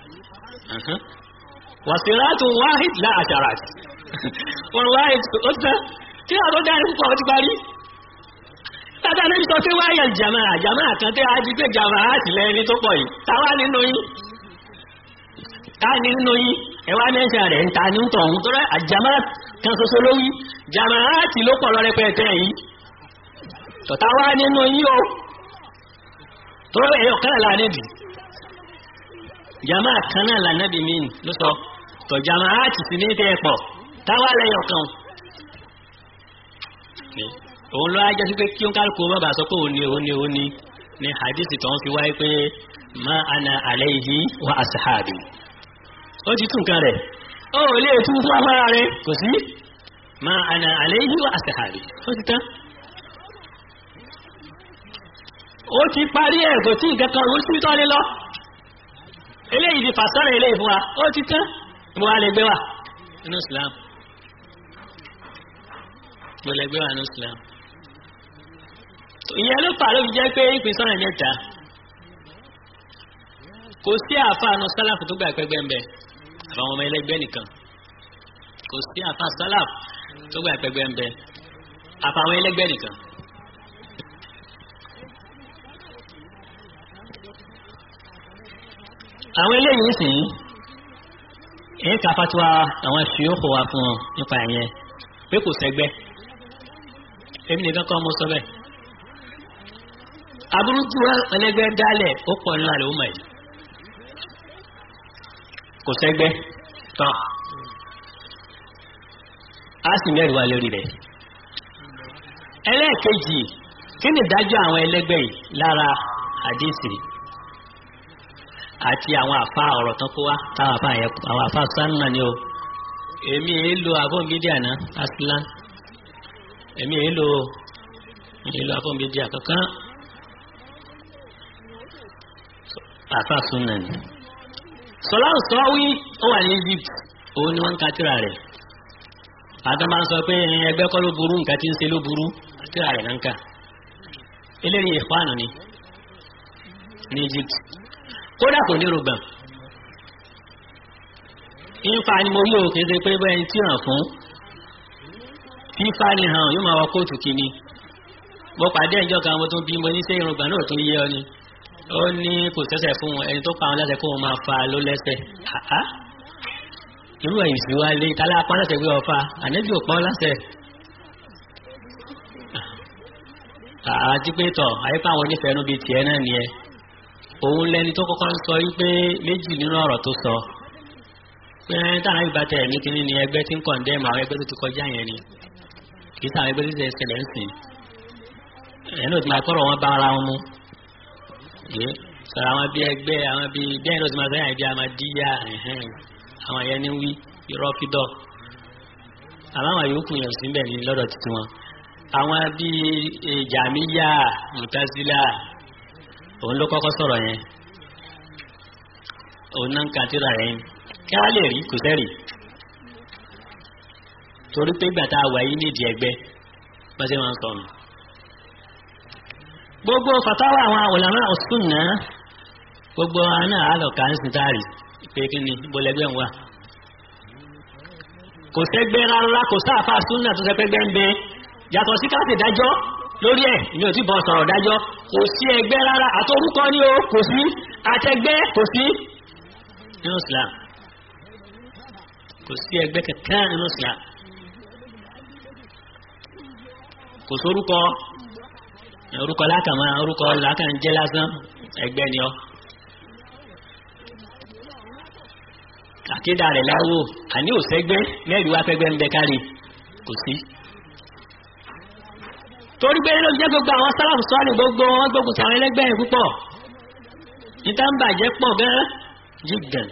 Speaker 2: wasiratun wahid la asharat wọn wáyé ó tán tí àwọn tó dáa ní púpọ̀ ó ti parí tata ní sọ pé wáyà jàmáà jàmáà kan tẹ́ a di pé jàmáà ti lẹ́ni tó pọ̀ yìí táwa nínú yín ká nínú yín ẹwà mẹ́sà rẹ̀ ń ta ní tọ̀hún tó rẹ̀ àjàmáà kan ṣoṣo ló wí jàmáà ti ló pọ̀ lọ́rẹ́ pẹ́ẹ́tẹ́ yìí tọ̀tà wá nínú yín o tó rẹ̀ ẹ̀yọ̀ kan là níbi jàmáà kan náà là níbi mí ló sọ tọ̀ jàmáà ti sì ní tẹ́ pọ̀ táwa lẹ́yọ̀ kan òun ló ajá sí pé kí ó kálukú má bàa sọ pé òun ni òun ni òun ni ni hadithi tó ń fi wáyé pé ma ana alayhi wa asahabi ó ti tún kan rẹ̀ ó lè tún fún afárá rẹ̀ kò sí ma ana alayhi wa asahabi ó ti tán ó ti parí ẹ̀ kò tí nǹkan kan ó sì tọ́ lé lọ eléyìí ti fàṣọ́rọ̀ eléyìí fún wa ó ti tán mo wá lè gbé wa nínú Islam mo lè gbé wa nínú Islam ìyẹn ló fà ló fi jẹ́ pé ìpín sọ́nà mẹ́ta kò sí àfàànù sálàfù tó gbà pẹ́gbẹ́ ń bẹ àbáwọn ọmọ ẹlẹ́gbẹ́ nìkan kò sí àfàà sálàfù tó gbà pẹ́gbẹ́ ń bẹ àfàwọn ẹlẹ́gbẹ́ nìkan. àwọn eléyìí sì ń èyí ká fatiwa àwọn ṣìyókò wa fún ọ nípa ìyẹn pé kò sẹ́gbẹ́ èmi nìkan kọ́ mo sọ bẹ́ẹ̀ aburú tí wọn ẹlẹgbẹ́ dálẹ̀ ó pọ̀ nínú àlè ọmọ yìí kò sẹ́gbẹ́ tán a sì mẹ́rin wá lórí rẹ̀ ẹlẹ́ẹ̀kejì kí ni ìdájọ́ àwọn ẹlẹgbẹ́ yìí lára àdìsí àti àwọn àfa ọ̀rọ̀ tán kó wá táwọn àfa yẹn àwọn àfa sánà ni o èmi èé lo àfọ̀nbídíà náà aslan èmi èé lo èé lo àfọ̀nbídíà kankan àfa súnà ni sọláhùn sọ́wí ó wà ní Egypt òun ni wọ́n ń ka tírà rẹ̀ àtọ́ máa ń sọ pé ẹgbẹ́ kọ́ ló burú nǹkan tí ń ṣe ló burú tírà rẹ̀ náà ń kà eléyìí ìfáànù ni ní Egypt kódà kò ní rògbà ìfà ni mo rí o kì í ṣe pé bẹ́ẹ̀ ni tí hàn fún fífà ni hàn yóò máa wọ kóòtù kìíní mo pàdé ìjọ kan mo tún bí mo ní ṣé irùngbọ̀n náà tún yé ọ ni ó ní kò sẹ́sẹ̀ fún wọn ẹni tó pa wọn lẹ́sẹ̀ kó wọn máa fa ló lẹ́sẹ̀ àá irú ẹ̀yìn sí wa lé ìtàlá apá lẹ́sẹ̀ gbé ọfà ànẹ́bí ò pọ́n lẹ́sẹ̀ àti pé tọ̀ àyíká àwọn onífẹ̀ẹ́nu bíi tiẹ̀ náà nìyẹn òun lẹni tó kọ́kọ́ ń sọ wípé méjì nínú ọ̀rọ̀ tó sọ pé táwọn àyíká tẹ̀ ní kíní ni ẹgbẹ́ tí ń kọ̀ǹdẹ́mù àwọn ẹgbẹ́ tó ti kọjá yẹn ni kì í sáwọn ẹgbẹ́ tó ti ṣẹlẹ̀ ń sìn ẹ̀ náà ti máa kọ́rọ̀ wọn bá ara wọn mú yé sọ̀rọ̀ àwọn bíi ẹgbẹ́ àwọn bíi bẹ́ẹ̀ náà ti máa sẹ́yìn bíi amadíyà àwọn yẹn ní wí irọ́ fídọ̀ àmọ́ àwọn yòókù yẹn sí bẹ́ẹ̀ ní lọ́dọ̀ tuntun wọn àwọn bíi jàmíyà mùtásílà òun ló kọ́kọ́ sọ̀rọ̀ yẹn òun náà ń ka tíra yẹn kí wọ́n lè rí kò sẹ́rì torí pé gbàtà wà yí nídìí ẹgbẹ́ bá ṣe máa ń sọnù gbogbo fatawa àwọn ulama as-sunna gbogbo àná àlọ́kà ń sìntárì pé kí ni bọ́lẹ́gbẹ́ ń wà kò sẹ́gbẹ́ rárá kò sáàfà súnà tó sẹ́gbẹ́ ń bẹ yàtọ̀ sí káàtì dájọ́ lórí ẹ̀ ìní ò tí bọ́ sọ̀rọ̀ dájọ́ kò sí ẹgbẹ́ rárá àtọrúkọ ní o kò sí àtẹgbẹ́ kò sí nínú Islam kò sí ẹgbẹ́ kankan nínú Islam kò sórúkọ orúkọ lákàmá orúkọ làákàn jẹ́ lásán ẹgbẹ́ ni ọ. àkédà rẹ̀ láwò àní òsẹ́gbẹ́ mẹ́rin wá fẹ́gbẹ́ ń bẹ kárí kò sí. torí pé ló jẹ́ gbogbo àwọn sálàmù sọ́ọ̀lì gbogbo wọn gbógun sàwọn ẹlẹ́gbẹ́ yẹn púpọ̀ níta ń bàjẹ́ pọ̀ gan jìgàn.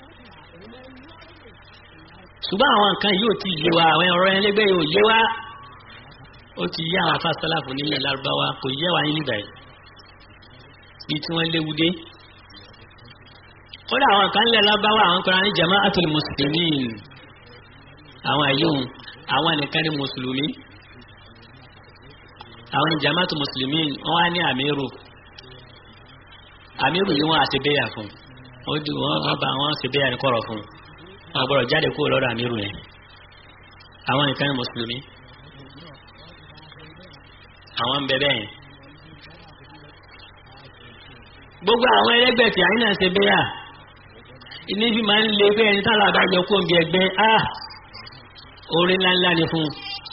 Speaker 2: ṣùgbọ́n àwọn nǹkan yìí ò ti yé wa àwọn ọ̀rọ̀ ẹlẹ́gbẹ́ yìí ò yé wa ó ti yé àwọn afásálàfù nílẹ̀ lárúbáwá kò yé wa yín níbàyìí bí tí wọ́n léwu dé kódà àwọn kan lẹ̀ lábáwá àwọn kan ní jama'atul muslimin àwọn àyíhùn àwọn nìkan ní mùsùlùmí àwọn ní jama'atul muslimin wọ́n wá ní àmírù àmírù ni wọ́n àti bẹ́yà fún wọ́n bá wọn ṣe bẹ́yà ní kọ̀rọ̀ fún wọn gbọ́dọ̀ jáde kúrò lọ́dọ̀ àmírù yẹn àwọn nìkan ní mùsùlùmí àwọn ń bẹ bẹ́ẹ̀ gbogbo àwọn ẹlẹgbẹ́ tí àyínà ṣe bẹ́yà ilé bí máa ń lé pé ẹni tálà àbájọ kó ń bí ẹgbẹ́ á orí ńláńlá ni fún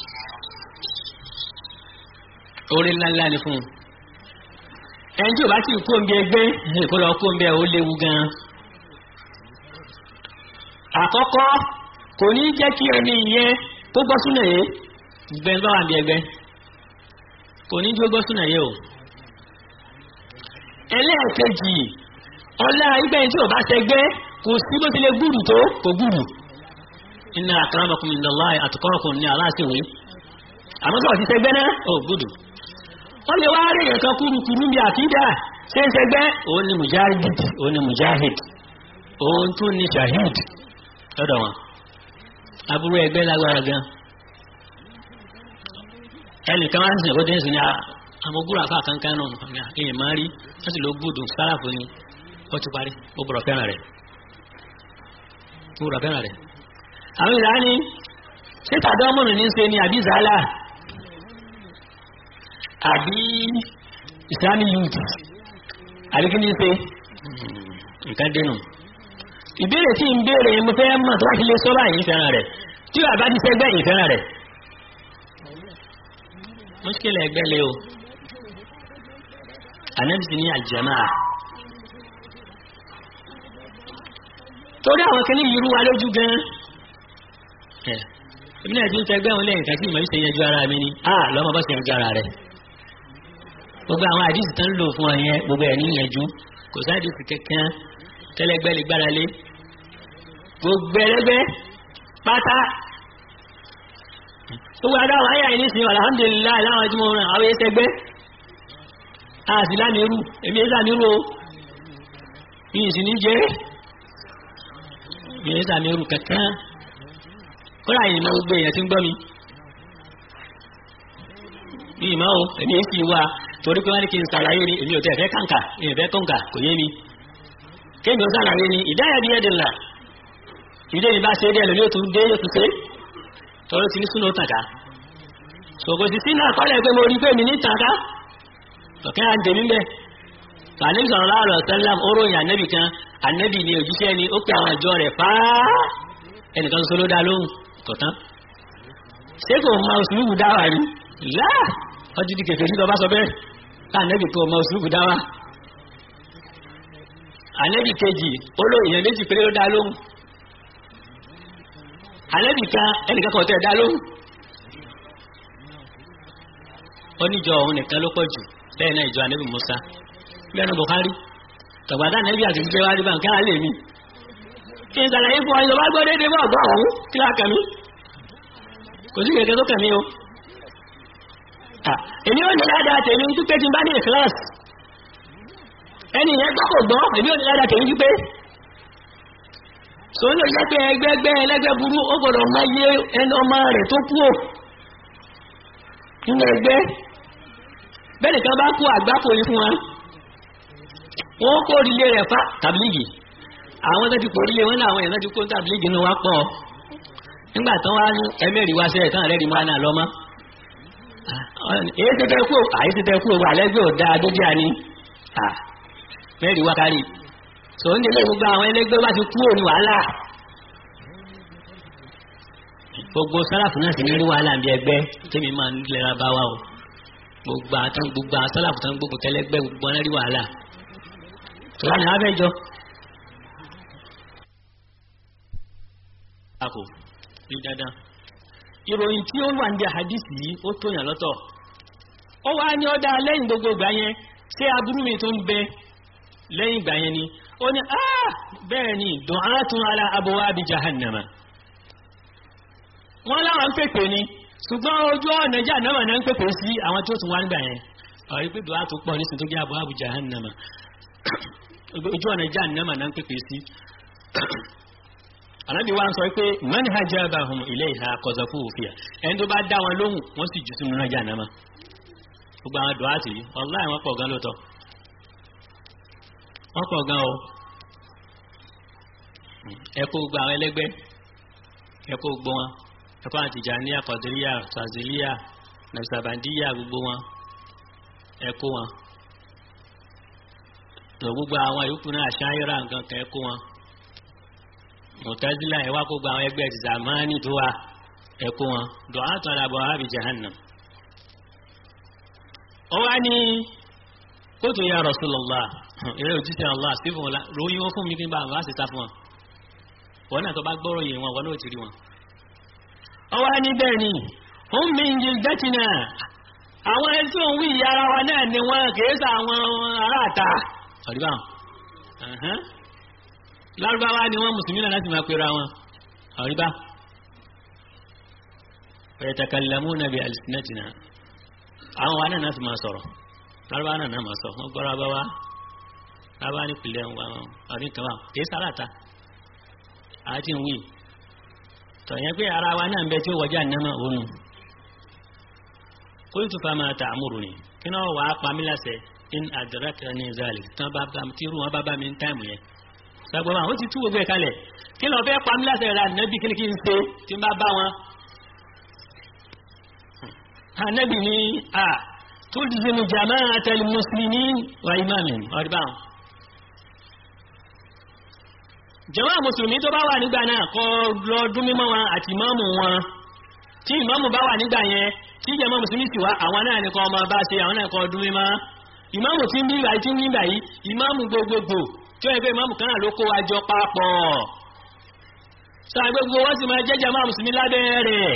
Speaker 2: orí ńláńlá ni fún ẹni tí ò bá sì kó ń bí ẹgbẹ́ kó lọ kó ń bẹ ó léwu gan àkọ́kọ́ kò ní jẹ́ kí ẹni ìyẹn kó gbọ́ súnà yé gbẹ́ bá wà bí ẹgbẹ́ kò ní jó gbọ́ súnà yé o ẹlẹ́ẹ̀kejì ọlá ìgbẹ́yìn tí ò bá ṣẹgbẹ́ kò sí bó ti lè gúrù tó kò gúrù inna akramakum indallahi atqakum ní aláṣẹwé àmọ́ sọ̀rọ̀ ti ṣẹgbẹ́ náà ò gúrù wọ́n lè wá rí nǹkan kúrukúrú bí àkídà ṣe ń ṣẹgbẹ́ òun ni mujahid òun ni mujahid òun tún ni shahid lọ́dọ̀ wọn aburú ẹgbẹ́ lágbára gan ẹnìkan wá ń sìn kó dé ń sìn ní amogúrò àfa kankan náà èèyàn máa rí wọ́n sì ló gbúdùn sáràfù ni ó ti parí ó bọ̀rọ̀ fẹ́ràn rẹ̀ ó bọ̀rọ̀ fẹ́ràn rẹ̀. àwọn ìlà ni ṣé tàbí ọmọ mi ní ṣe ni àbí zala àbí islamic youth àbí kí ni ṣe nǹkan dénú. ìbéèrè tí ń béèrè mo fẹ́ mọ̀ tó wá ti lè sọ báyìí fẹ́ràn rẹ̀ tí bàbá ti sẹ́gbẹ́ yìí fẹ́ràn rẹ̀. mọ́ṣíkìlẹ̀ ẹgbẹ́ lé o ànábì ní àjẹmáà torí àwọn kìíní yìí rú wa lójú gan ẹ èmi náà ti ń tẹgbẹ́ wọn lẹ́yìn kàtí ìmọ̀ ìṣe yanjú ara mi ni a lọ́mọ bá ṣe yanjú ara rẹ̀ gbogbo àwọn àdìsí tán lò fún ọ yẹn gbogbo ẹ̀ ní yanjú kò sáàdìsí kankan tẹ́lẹ́gbẹ́ lè gbára lé gbogbo ẹlẹ́gbẹ́ pátá gbogbo adáwọ̀ ayé àyè nísìnyí alhamdulilayi láwọn tí mo ràn àwọn ẹsẹ̀ gbẹ́ àti lámìírù èmi ẹsẹ̀ àmìírù o yìí sì ní jẹ́ yìí sàmì ẹrù kankan kọ́lá yìí máa gbé èèyàn tí ń gbọ́ mi yìí máa o èmi ń fi wá torí pé wọ́n ní kí n sàlàyé ni èmi ò tẹ̀ fẹ́ kàǹkà èmi fẹ́ kọ̀ǹkà kò yé mi kéèmì ó sàlàyé ni ìdáyà bí ẹ̀dẹ̀ là ìdí èmi bá ṣe é dé ẹlòmí ó tún dé yóò tún ṣe tọ́lọ́ ti ní súnà ó tàkà ṣòkò sí sínú àkọọ́lẹ̀ pé mo rí pé mi ní tàkà ọ̀kẹ́ à ń tèmi bẹ́ẹ̀ fàánẹ́bí sọ̀rọ̀ láàrọ̀ sẹ́lám oróyìn ànẹ́bì kan ànẹ́bì ni òjíṣẹ́ ni ó pè àwọn ìjọ rẹ̀ fáá ẹnìkan sọ ló dá lóhùn kọ̀tán ṣé kò mọ òṣùlùkù dáwà rí láà ọdún di kẹfẹ́ nígbà bá sọ bẹ́ẹ̀ ànẹ́bì kò mọ òṣùlùkù dáwà ànẹ́bì kejì olóyìn méjì péré ló dá lóhùn ànẹ́bì kan ẹnìkan kọ̀ tẹ̀ dá lóhùn oníjọ òun nìkan ló pọ̀ jù bẹ́ẹ̀ náà ìjọ ànẹ́bì Musa lẹ́nu Bukhari tọ̀gbàdá nẹ́bí àti ìgbé wárí bá ń kẹ́rà lè mi kí n sàlàyé fún ọyọ́ bá gbọ́ déédéé bọ́ ọ̀gbọ́ ọ̀hún kí lá kàmí kò sí kẹ̀kẹ́ tó kàmí o èmi ò ní ládàá tèmi ń dúpẹ́ tí n bá ní ìkíláàsì ẹni yẹn gbọ́ kò gbọ́ èmi ò ní ládàá tèmi dúpẹ́ sọ ló jẹ́ pé ẹgbẹ́gbẹ́ ẹlẹ́gbẹ́ burú ó gbọ́dọ̀ mọ iye ẹni ọmọ rẹ̀ tó kú ò nínú ẹgbẹ́ bẹ́ẹ̀ nìkan bá kú àgbákò yìí fún wa wọ́n kó orílẹ̀ rẹ̀ fá tàbílìgì àwọn tó ti kó orílẹ̀ wọn náà àwọn èèyàn tó ti kó tàbílìgì ní wá pọ̀ nígbà tán wá ní ẹmẹ́rì wá sẹ́yẹ̀ tán rẹ́rì máa náà lọ́mọ́ èyí tẹ́tẹ́ kú àyí tẹ́tẹ́ kú wà lẹ́gbẹ́ òdá adójá ni mẹ́rì wá kárí tó ń délé gbogbo àwọn ẹlẹ́gbẹ́ bá ti kú òní wàhálà gbogbo sálàfù náà sì ní rí wàhálà bí ẹgbẹ́ tẹ́mi máa ń lẹ́ra bá wa o gbogbo àtàn gbogbo sálàfù tán gbogbo tẹ́lẹ́gbẹ́ gbogbo wọn rí wàhálà tọ́lá ní abẹ́jọ́ àkò ní dandan ìròyìn tí ó wà ní àhàdìsì yìí ó tó yàn lọ́tọ̀ ó wá ní ọ́dá lẹ́yìn gbogbo ìgbà yẹn ṣé aburú mi tó ń bẹ lẹ́yìn ìgbà yẹn ni ó ní ah bẹ́ẹ̀ ni du'atun ala abwabi jahannama wọ́n láwọn ń pèpè ni ṣùgbọ́n ojú ọ̀nà jahannama náà ń pèpè sí àwọn tí ó tún wá nígbà yẹn ọ̀rí pé du'a tó pọ̀ nísìnyí tó jẹ́ abwabi jahannama ojú ọ̀nà ìjà nẹ́mà náà ń pèpè sí anábì wa ń sọ pé man hajabahum ilayha qazafu fiha ẹni tó bá dá wọn lóhùn wọ́n sì jù sínú ìjà nẹ́mà gbogbo àwọn dùn áàtì yìí wallahi wọ́n pọ̀ gan lóòótọ́ wọ́n pọ̀ gan o ẹ̀kọ́ gbogbo àwọn ẹlẹ́gbẹ́ ẹ̀kọ́ gbogbo wọn ẹ̀kọ́ àtìjàníyà kọ̀dìríyà tàzílíyà nàìsàbàndíyà gbogbo wọn ẹ̀kọ́ wọn tó gbogbo àwọn ìyókù náà ṣáyẹ́rà nǹkan kan ẹ̀kọ́ wọn mọ̀tẹ́sílà ẹ̀wá kó gba àwọn ẹgbẹ́ ti zamani tó wa ẹ̀kọ́ wọn dùn á tọ́ra bọ̀ ábì jahannam. ó wá ní kóòtù ya Rasulullah ìrẹ́ òjíṣẹ́ Allah sí fún wọn ròyìn wọn fún mi kí n bá àwọn àṣẹ ta fún wọn wọn náà tó bá gbọ́rọ̀ yìí wọn wọn náà ti rí wọn. ó wá ní bẹ́ẹ̀ ni hum min jildatina àwọn ẹni tí òun wí ìyá ara wa náà ni wọn kì í sa àwọn aráàta ọ̀dìbà lárúbáwá ni wọ́n mùsùlùmí náà láti máa pera wọn ọ̀dìbà yatakallamuna bi alsinatina àwọn wa náà náà sì máa sọ̀rọ̀ lárúbáwá náà náà máa sọ wọ́n gbọ́ rábáwá rábáwá ní pìlẹ̀ ọdún kan wà kìí sáráta àti ìwé tọ̀yẹ́ pé ara wa náà ń bẹ tí ó wọjá nínú òun qultu fama ta'muruni kí náà wàá pa mí láṣẹ in adrakani zalik tán bá bá tí irú wọn bá bá mi ń táìmù yẹn gbàgbọ́ wọn ó ti tú gbogbo ẹ̀ kalẹ̀ kí lọ fẹ́ pa mí láṣẹ rẹ̀ ànábì kí ni kí n ṣe tí n bá bá wọn. ànábì ní a tulzimu jama'atal muslimin wa imamin ọ̀rí báwọn. jàmáà mùsùlùmí tó bá wà nígbà náà kọ́ lọ dún mímọ́ wọn àti ìmáàmù wọn tí ìmáàmù bá wà nígbà yẹn tí jàmáà mùsùlùmí sì wá àwọn náà nìkan ọmọ bá ṣe àwọn náà kọ́ dún mímọ́ ìmáàmù tí ń bí ìgbà tí ń bí ìgbà yìí ìmáàmù gbogbogbò tí ó yẹ pé ìmáàmù kan náà ló kó wa jọ papọ̀ sáà gbogbo wọ́n sì máa jẹ́jẹ́ máa mùsùlùmí lábẹ́ rẹ̀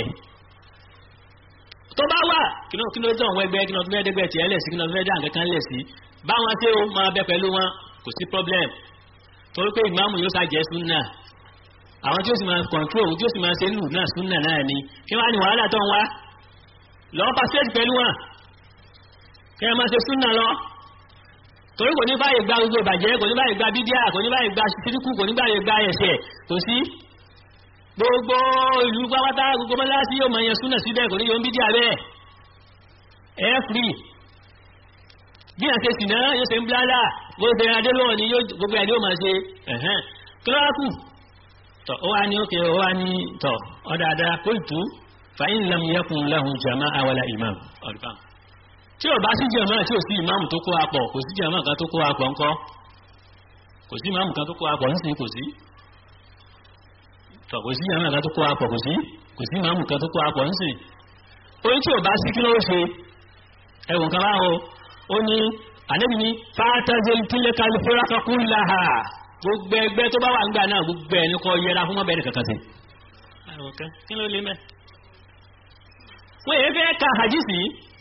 Speaker 2: tó bá wà kí ló kí ló dán àwọn ẹgbẹ́ kí ló fẹ́ dẹ́gbẹ́ tiẹ̀ lẹ̀ sí kí ló fẹ́ dá nǹkan kan lẹ̀ sí báwọn ṣé ó máa bẹ pẹ̀lú wọn kò sí problem torí pé ìmáàmù yóò ṣàjẹ́ súnà àwọn tí ó sì máa control tí ó sì máa ṣe lù náà súnà náà ni kí wọ́n á ní wàhálà tó ń wá lọ́ọ́ pa stage pẹ̀lú wọn kẹ́ ẹ máa ṣe súnà lọ torí kò ní báyìí gba gbogbo ìbàjẹ́ kò ní báyìí gba bídíà kò ní báyìí gba síríkù kò ní báyìí gba ẹ̀ṣẹ̀ kò sí gbogbo ìlú pápátá gbogbo mọ́láṣí yóò mọ̀ yẹn súnà síbẹ̀ kò ní yóò ń bídíà bẹ́ẹ̀ ẹ̀ free bí àṣẹ sì náà yóò ṣe ń blálà bó ṣe adélọ́wọ̀ ni gbogbo ẹ̀ ni yóò máa ṣe ẹ̀hẹ́n kílọ́ọ̀kù tọ̀ ó wá ní ókè ó wá ní tọ̀ ọ̀dàdà kóòtù fàyín lam yakun lahum jama'a wala imam ọ̀dùbá tí ò bá sí jàmáà tí ò sí ìmáàmù tó kó apọ̀ kò sí jàmáà kan tó kó apọ̀ ńkọ́ kò sí ìmáàmù kan tó kó apọ̀ ńsìn kò sí tọ̀ kò sí jàmáà kan tó kó apọ̀ kò sí kò sí ìmáàmù kan tó kó apọ̀ ńsìn orí tí ò bá sí kí ló ṣe ẹ̀wọ̀n kan báwo ó ní ànábì ní fàtàzẹ́lì tílẹ̀ kàlífẹ́rà kakún láha gbogbo ẹgbẹ́ tó bá wà ń gbà náà gbogbo ẹni kọ́ yẹra fún mọ́bẹ̀rẹ̀ kankan sí. kí ló lè mẹ́. wọ́n yẹ fẹ́ ka hadisi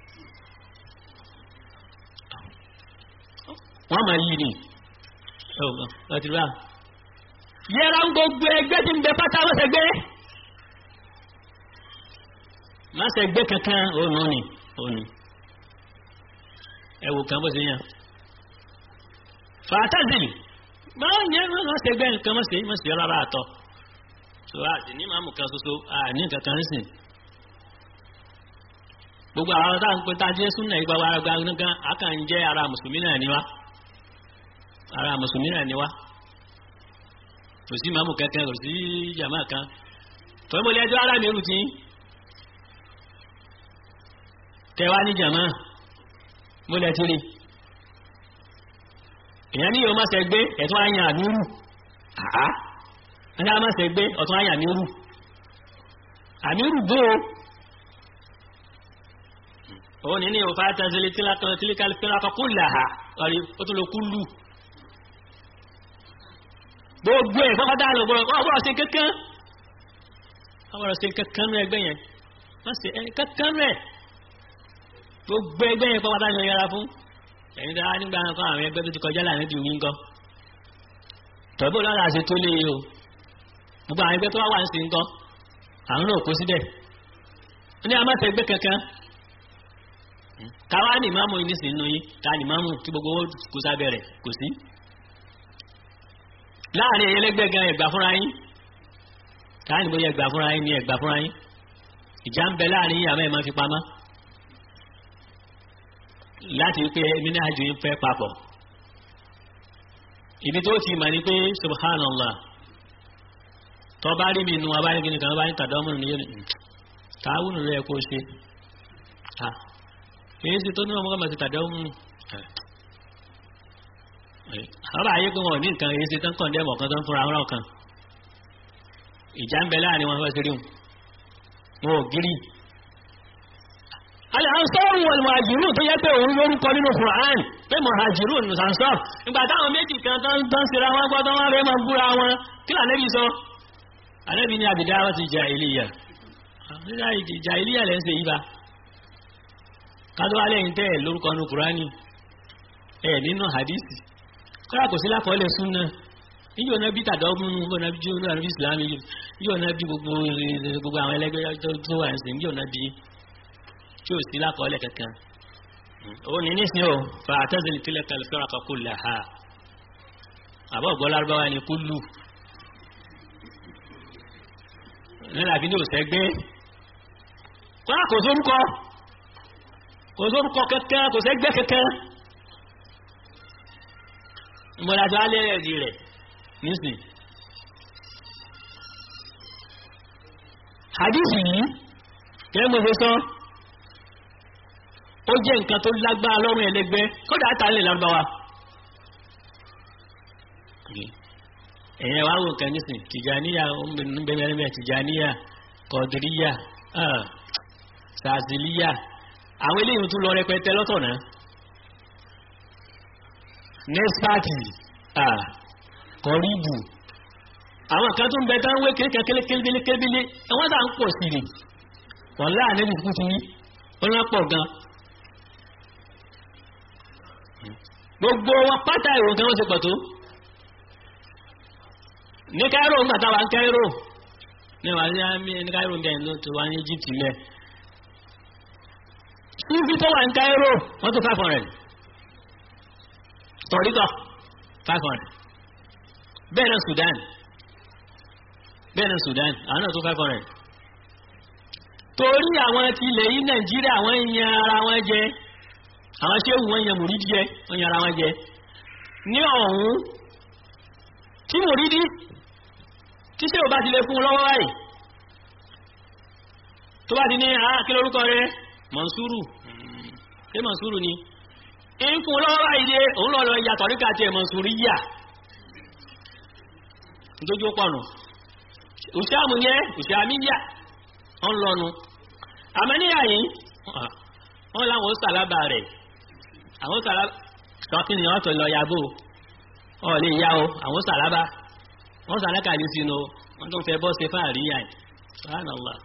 Speaker 2: wọ́n máa yí ni láti rà yẹra ń gbogbo ẹgbẹ́ tí ń bẹ pátá mọ́sẹ̀gbẹ́ mọ́sẹ̀gbẹ́ kankan òun ni òun ni ẹwù kan bó ṣe yàn fàtàzìlì báwo ni ẹnu náà ṣe gbẹ nǹkan mọ̀sẹ̀ mọ̀sẹ̀ rárá àtọ̀ tó a sì ní màmú kan ṣoṣo a ní nǹkan kan sìn gbogbo àwọn táwọn pé tá a jẹ́ súnà ìgbà wa gba nǹkan a kàn ń jẹ́ ara mùsùlùmí náà ni wá ara mùsùlùmí náà ni wá kò sí màmú kankan kò sí jàmá kan tọ́ mo lé ẹjọ́ ara mi rù tí kẹwàá ní jàmá mo lẹ tiri èyàn ní yóò má ṣe gbé ẹ̀tún àyàn àmírù àá ẹni a má ṣe gbé ọ̀tún àyàn àmírù àmírù bó o òun ní ní òfà tẹ́sílẹ̀ tílíkàlì fẹ́ràn kú làhà ọ̀rí ó tún lọ kú lù gbogbo ẹ̀ fọ́kọ́dá lọ gbọ́dọ̀ ọgbọ́dọ̀ ṣe kankan ọgbọ́dọ̀ ṣe kankan rẹ̀ ẹgbẹ́ yẹn má ṣe kankan rẹ̀ gbogbo ẹgbẹ́ yẹn pọ́pátá ni ó yẹra fún ẹ̀yin tí a nígbà kan àwọn ẹgbẹ́ tó ti kọjá láàrin ìdí wíńgọ́ tọ́bù lọ́la ṣe tó lé o gbogbo àwọn ẹgbẹ́ tó wá wà ń sin ńkọ́ àwọn náà kó síbẹ̀ ó ní a máa tẹ ẹgbẹ́ kankan káwá ní ìmáàmù yìí nísìnyí nù yín ká ní ìmáàmù tí gbogbo owó kó sábẹ́ rẹ̀ kò sí láàrin ẹ̀yẹ lẹ́gbẹ́ gan ẹ̀gbà fúnra yín káà ní bóyá ẹ̀gbà fúnra yín ní ẹ̀gbà fúnra yín ìjà ń bẹ láàrin yín àmọ́ ẹ̀ máa fi pamọ́ láti wípé mínájú yín fẹ́ papọ̀ ibi tó ti mà ní pé subhanallah tó bá rí mi nu abáyé gini kan bá ní tàdọ́mùnù ní yóò ní tààwùnù rẹ̀ kó ṣe èyí sì tó ní ọmọ kọ́mọ̀ sí tàdọ́mùnù àwọn àyè pé wọn ò ní nǹkan èyí sì tán kàn dẹ́mọ̀ kan tó ń fúnra wọn kan ìjà ń bẹ láàrin wọn fẹ́ sí rí wọn ò gírí al-ansar wal muhajirun tó yẹ pé òun lórúkọ nínú Qur'an pé muhajirun ní ansar ìgbà táwọn méjì kan tán tán síra wọn gbọ́dọ̀ wọn rẹ̀ máa búra wọn kí là nẹ́bí sọ anẹ́bí ní àbìdáwà ti jahiliya jahiliya lẹ́ ń ṣe yíba kádọ́ alẹ́ yìí tẹ́ ẹ̀ lórúkọ nínú Qur'ani ẹ̀ nínú hadisi kọ́ra kò sí lákọọ́lẹ̀ súnà yíyọ náà bí tàdọ́gbùn yíyọ náà bí jóná náà bí islam yíyọ náà bí gbogbo àwọn ẹlẹgbẹ́ tó wà ń sìn yíyọ náà bí tí ó sí lákọọ́lẹ̀ kankan ó ní nísìn o fa àtẹ́sílẹ̀ tílẹ̀ kẹlẹ́fẹ́ra kan kó lè ha àbọ̀ gbọ́ lárúbáwá ni kú lù nílẹ̀ àbí ní òsẹ́gbé kọ́lá kò sórúkọ kò sórúkọ kẹ́kẹ́ kò sẹ́gbẹ́ kẹ́kẹ́ ìmọ̀lájọ́ alẹ́ ẹ̀rí rẹ̀ nísìn hadisi yìí kẹ́ mo ṣe sọ ó jẹ́ nǹkan tó lágbára lọ́rùn ẹlẹ́gbẹ́ kódà àtàlẹ̀ lárúbáwá ẹ̀yẹ wá wò nǹkan nísìn tìjàníyà ńbẹ̀mẹ̀rẹ̀mẹ̀ tìjàníyà kọ̀dìríyà sàzìlíyà àwọn eléyìí tún lọ rẹpẹtẹ lọ́tọ̀ náà nẹ́sàtì kọ̀ríbù àwọn kan tó ń bẹ táwọn wékèrè kẹ́kẹ́lẹ́kẹ́lẹ́kẹ́lẹ́ ẹwọ́n tà ń pọ̀ sí ni wọ́n láàrin ìsìnkú ti ní wọ́n lá pọ̀ gan gbogbo wọn pátá ìwò kan wọ́n ṣe pọ̀ tó ní Cairo ń gbàtà wà ń Cairo ní wà ní ní Cairo ń bẹ̀rẹ̀ ló tó wà ní Egypt lẹ̀ Sufi tó wà ní Cairo wọ́n tó five hundred tọ̀ríkọ̀ five hundred bẹ́ẹ̀ náà Sudan bẹ́ẹ̀ náà Sudan àwọn náà tó five hundred torí àwọn ti ilẹ̀ yìí Nàìjíríà àwọn yan ara wọn jẹ àwọn ṣéwù wọn yan mùrídìí jẹ wọn yan ara wọn jẹ ní ọ̀hún tí mùrídìí tí ṣéwù bá ti lè fún un lọ́wọ́ báyìí tó bá ti ní àá kí lórúkọ rẹ Mọ̀nsúrù ṣé Mọ̀nsúrù ni ń fún un lọ́wọ́ báyìí dé òun lọ́ọ́ lọ ya tọ̀ríkà tiẹ̀ Mọ̀nsúrù yíyà nítorí ó pọ̀nù òṣàmù yẹn òṣàmíyà ń lọnu àmọ́níyà yìí wọ́n láwọn ó sàlábà rẹ̀ àwọn sàlábà tọ́kì ni wọ́n tó lọ yàgò ọ̀ lè yá o àwọn sàlábà wọ́n sàlákà ní sínú wọ́n tó fẹ́ bọ́ ṣe fáàrí yà ní subhanallah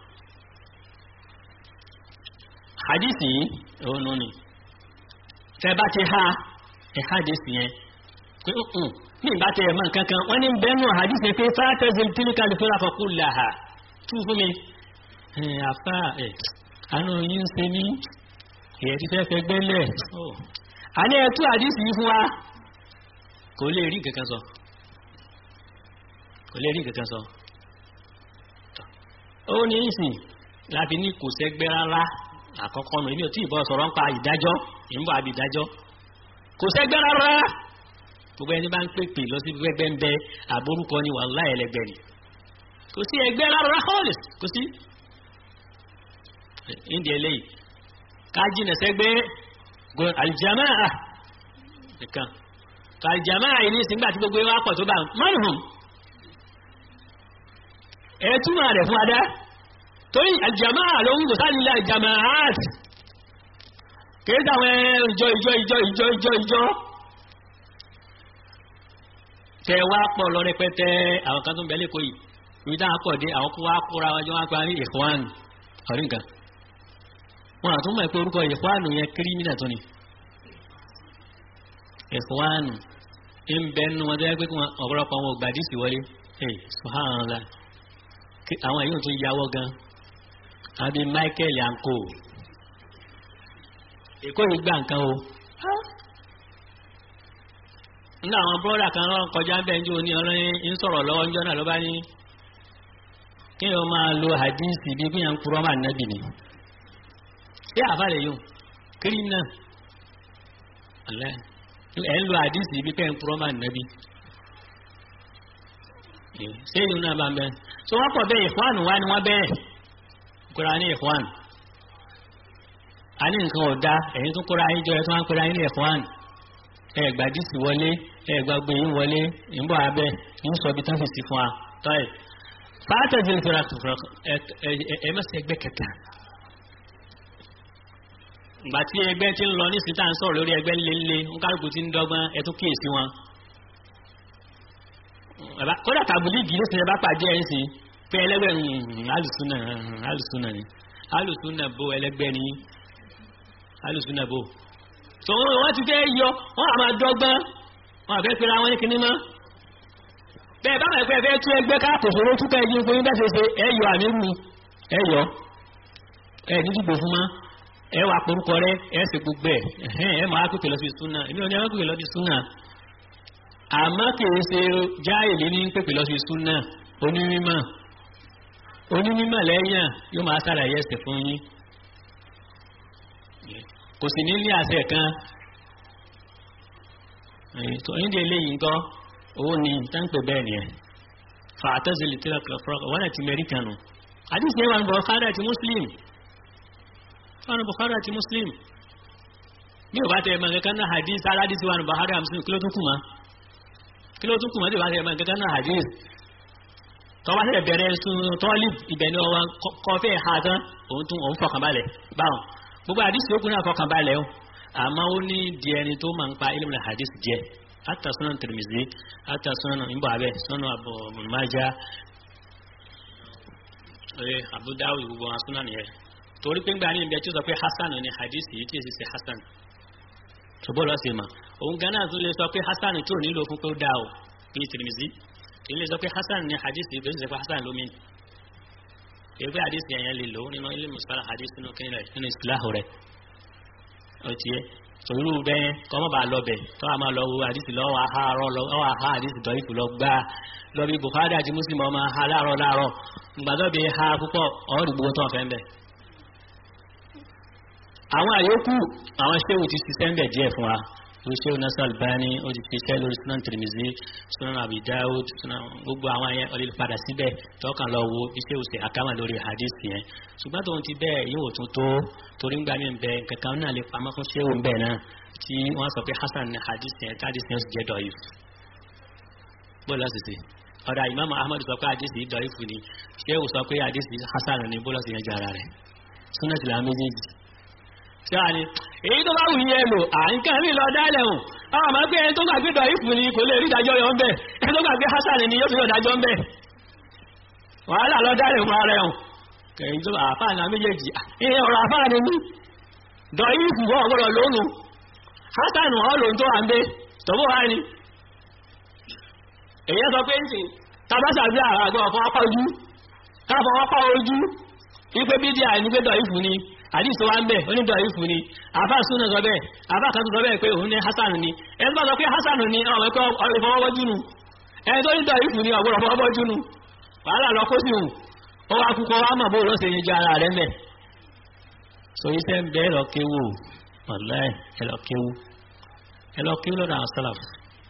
Speaker 2: hadisi yìí òun nù ni tẹ́ bá ti ha ẹ̀ hadisi yẹn pé ní ìbá tẹ ẹ̀mọ́ kankan wọ́n ní bẹ́ẹ̀nù hadisi pé fátẹ́sì tílíkà lè fẹ́ra fọ́kú làhà tú fún mi àfá ẹ̀ àánú yí ń ṣe ní èyẹ ti fẹ́ fẹ́ gbẹ́lẹ̀ a ní ẹ̀tú hadisi yìí fún wa kò lè rí kankan sọ kò lè rí kankan sọ ó ní ìsìn láti ní kò sẹ́gbẹ́ rárá àkọ́kọ́ nù èmi ò tí ì bọ́ sọ̀rọ̀ ń pa ìdájọ́ ìmúbọ̀ àbí ìdájọ́ kò sẹ́gbẹ́ rárá gbogbo ẹni bá ń pèpè lọ sí gbẹgbẹ ń bẹ àbórúkọ ni wàhálà ẹlẹgbẹ ni kò sí ẹgbẹ́ rárá hall kò sí ìdí eléyìí kájínà sẹ́gbẹ́ alìjàmáà nìkan alìjàmáà yìí ní ìsìngbà tí gbogbo wa pọ̀ tó bá mọ́nùhùn ẹ túmọ̀ rẹ̀ fún adá torí alìjàmáà ló ń gò sáà nílẹ̀ alìjàmáà kìí sáwọn ìjọ ìjọ ìjọ ìjọ ìjọ ìjọ tẹ wá pọ̀ lọ rẹpẹtẹ àwọn kan tó ń bẹ lẹ́kọ̀ọ́ yìí ibi táwọn pọ̀ dé àwọn kó wá kóra wọn jọ wá pa ní ìfọ́nù ọ̀rí nǹkan wọn àtún mọ̀ pé orúkọ ìfọ́nù yẹn kírímìnà tó ni ìfọ́nù ń bẹ nínú wọn tó yẹ pé kí wọn ọ̀pọ̀lọpọ̀ wọn ò gbàdí sí wọlé ee subhanallah àwọn èyí tó yàwọ́ gan àbí Michael yanko èkó yìí gbà nǹkan o nínú àwọn bọ́ọ̀dà kan lọ́wọ́ kọjá ń bẹ́ ń jó ní ọlọ́yin ń sọ̀rọ̀ lọ́wọ́ ńjọ́ náà ló bá ní kí wọ́n máa lo hadisi bí bí yẹn ń kúrọ́ máa nábì ni ṣé àbálẹ̀ yóò kiri náà ọ̀lẹ́ ẹ̀ ń lo hadisi bí pẹ́ ń kúrọ́ máa nábì ṣé ìlú náà bá ń bẹ́ so wọ́n pọ̀ bẹ́ẹ̀ ìfọ́nù wá ni wọ́n bẹ́ẹ̀ kóra ní ìfọ́nù a ní nǹkan ọ̀dá ẹ̀yin tó kóra ayé jọ ẹ̀ tó wá ń kóra ayé ní ìfọ́nù ẹgbà dísì wọlé ẹgbà gbé yín wọlé ìbọn abẹ yín sọ ibi tán fi sí fún wa tọ́yì fàátẹ̀jì nìfẹ̀rẹ̀ àtùfẹ̀rẹ̀ ẹ mẹ́sẹ̀ ẹgbẹ́ kẹta ìgbà tí ẹgbẹ́ ti ń lọ ní síta ń sọ̀rọ̀ lórí ẹgbẹ́ ńlẹ́ńlẹ́ ń kálukú ti ń dọ́gbọ́n ẹ tún kíyèsí wọn. kódà tàbílíìgì ní sinimá pàdé ẹ̀ ń sìn pé ẹlẹ́gbẹ́ alùsùnà alùsùnà ni alùsùnà bó ẹlẹ́gbẹ́ ni alùsùnà bó so wọ́n ti fẹ́ yọ wọ́n àmà dọ́gbọ́n wọ́n àfẹ́ pẹ̀lú àwọn ẹ̀kìní mọ́ bẹ́ẹ̀ bá mẹ́fẹ́ fẹ́ tún ẹgbẹ́ káàkòsòrò túnkẹ́ ẹjí fún yín bẹ́ẹ̀ ṣe ẹyọ àmírù ẹyọ ẹ ní dìbò fún mọ́ ẹ wà porúkọ rẹ ẹ sì gbogbo ẹ ẹ máa pèpè lọ sí súnà èmi ò ní ẹ pèpè lọ sí súnà àmọ́ kìí ṣe jáìlì ní pèpè lọ sí súnà onímọ̀ onímọ̀ lẹ́yìn yóò máa ṣàlàyé ẹsẹ̀ fún yín kò sì ní ní àṣẹ kan tó ń dé eléyìí nǹkan owó ni táǹpẹ̀ bẹ́ẹ̀ ni ẹ̀ fàtẹ́sílì tí wọ́n ti mẹ́ríkà nù àdìsí ẹwà ní Bukhari àti Muslim wọ́n ní Bukhari àti Muslim bí o bá tẹ̀ ẹ̀mọ̀ kankan náà hadith aládìsí wà ní Bukhari àti Muslim kí ló tún kù mọ́ kí ló tún kù mọ́ tí o bá tẹ̀ ẹ̀mọ̀ kankan náà hadith tọ́wọ́ tẹ̀ bẹ̀rẹ̀ tọ́lì ibẹ̀ ni ọwọ́ kọfẹ́ ha tán òun tún òun fọkànbalẹ̀ báwọn gbogbo hadith yókù náà fọkànbalẹ̀ o àmọ́ ó ní di ẹni tó máa ń pa ilmu hadith jẹ́ hata sunan Tirmidhi hata sunan ìbò abẹ sunan Abu Majah ẹ Abu Dawud gbogbo wọn sunan yẹ torí pé ńgbà ní ibi ẹtí ó sọ pé hasan ni hadith yìí tí èsì ṣe hasan ṣùgbọ́n lọ́ọ́ sì mà òun gan náà tún lè sọ pé hasan tí ò nílò fún pé ó dáa o ní Tirmidhi kì í lè sọ pé hasan ni hadith yìí bẹ́ẹ̀ sì sọ pé hasan lómi èyí pé hadith yẹn yẹn lè lò nínú ilé musala hadith nínú kí nínú ìsìláhù rẹ̀ ó ti yẹ sòrúrú bẹ́ẹ̀ kọ́ mọ́ bá lọ bẹ̀ tó a máa lọ wo àdìsí lọ́wọ́ àhárọ̀ lọ́wọ́ àhá àdìsí dọ̀yìfù lọ gbá lọ bí Bukhari àti Muslim ọmọ ha láàárọ̀ láàárọ̀ ìgbàdọ́ bí ha púpọ̀ ọ̀rọ̀ gbogbo tó ń fẹ́ ń bẹ̀. àwọn àyókù àwọn ṣéwù ti ṣiṣẹ́ ń bẹ̀ díẹ̀ fún wa lórí ṣéwù Nasir Albani ó ti ṣiṣẹ́ lórí Sunan Tirmidhi Sunan Abi Dawud Sunan gbogbo àwọn yẹn ọ̀lẹ́ padà síbẹ̀ tọ́kàn lọ wo bí ṣéwù ṣe àkámà lórí hadith yẹn ṣùgbọ́n tóun ti bẹ́ẹ̀ yóò tún tó torí ń gbà mí bẹ kankan náà lè pamọ́ fún ṣéwù bẹ́ẹ̀ náà tí wọ́n sọ pé hasan ní hadith yẹn tí hadith yẹn jẹ́ dọ̀yìf bọ́ọ̀lù ọ̀sẹ̀sẹ̀ ọ̀dà ìmáàmù ahmad sọ pé hadith yìí dọ̀yìf ni ṣéwù sọ pé hadith yìí hasan ní bọ́ọ̀lù ọ̀sẹ̀ yẹn jẹ́ ara rẹ̀ súnà tìlà méjèèjì ṣé wàá ní èyí tó bá wù yẹn lò à ń kàn mí lọ dálẹ̀ hùn àwọn àmọ́ pé ẹni tó gbàgbé dọ̀yìf ni kò lè rí ìdájọ́ yọ ń bẹ̀ ẹni tó gbàgbé hasan ni yóò fi yọ ìdájọ́ ń bẹ̀ wàhálà lọ dálẹ̀ hùn ara hùn kẹ̀yìn tó àfáà náà méjèèjì ìyẹn ọ̀rọ̀ àfáà ni mí dọ̀yìf wọ́n ọ̀gbọ́dọ̀ lónùú hasanu ọlọ́run tó wà ń bẹ tọ́bọ̀ wá ní èyí sọ pé ń sìn tàbátà bí àwọn àgbà ọ̀fọ́ apá ojú káfọ́ apá ojú wípé bídí àìnígbédọ̀ ìfù ni àdìsọ wa ń bẹ onídọ̀ ìfù ni àbá súnà sọ bẹ́ẹ̀ àbá kan tó sọ bẹ́ẹ̀ pé òun ní hasanu ni ẹni bá sọ pé hasanu ni ọmọ ẹ̀kọ́ ìfọwọ́bọ́jú nu ẹni tó nídọ̀ ìfù ni ọ̀gbọ́dọ̀ fọwọ́bọ́jú nu wàhálà lọ kó sí hù ó wá kúkọ wá mọ̀ bó ló ṣe yin ju ara rẹ̀ mẹ́ so iṣẹ́ ń bẹ́ẹ̀ lọ kéwò wàláì ẹlọ kéwú ẹlọ kéwú lọ́dọ̀ àwọn sálàfù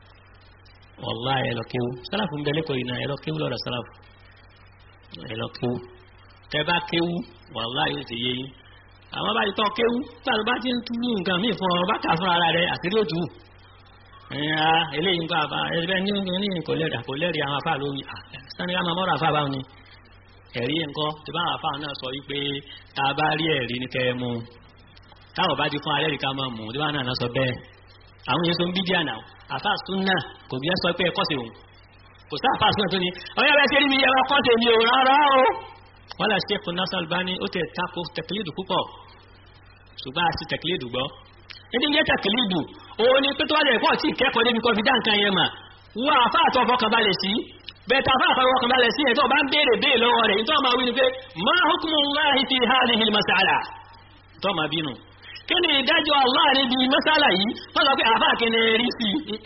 Speaker 2: wàláì ẹlọ kéwú sálàfù ń bẹ lẹ́kọ̀ọ́ yìí náà ẹlọ kéwú lọ́dọ̀ sálàfù ẹlọ kéwú tẹ bá kéwú wàláì yóò ti yé yín àwọn bá ti tọ́ kéwú gbàdúrà bá ti ń tú nǹkan míì fún ọ bá kà fún ara rẹ àti lóòtú ẹ̀yà eléyìí nǹkan àbá ẹgbẹ́ ní ní kò lẹ́rìí kò lẹ́rìí àwọn afá lórí sani ká máa mọ́ra afá báwọn ni ẹ̀rí nǹkan tí báwọn afá náà sọ wípé tá a bá rí ẹ̀rí ní kẹ́ ẹ mú táwọn bá ti fún alẹ́ ìka máa mú díwá náà sọ bẹ́ẹ̀ àwọn yẹn tó ń bí díà náà àfáà súnà kò bí ẹ sọ pé ẹkọ́ sí òun kò sí àfáà súnà tó ní ọyọ́ bẹ́ẹ̀ ṣe rí mi ẹ̀rọ kọ́ tèmi ò rárá o wọ́n lè ṣe fún Nasir Albani ó tẹ̀ tako tẹ̀kílìdù púpọ̀ ṣùgbọ́n àti tẹ̀kílìdù gbọ́ ẹni yẹ tẹ̀kílìdù òun ni pé tó wà lè pọ̀ tí ìkẹ́kọ̀ọ́ débi kọ́ fi dá nǹkan yẹn mà wọ́n àfáà tó fọkàn balẹ̀ sí bẹ́ẹ̀ tá àfáà tó fọkàn balẹ̀ sí ẹ̀ tó bá ń béèrè béè lọ́wọ́ rẹ̀ nítorí máa wí ni pé ma hukmullahi fi hadhihi al-mas'ala tó máa bínú kí ni ìdájọ́ Allah níbi mẹ́sàlá yìí wọ́n sọ pé àfá kí ni rí sí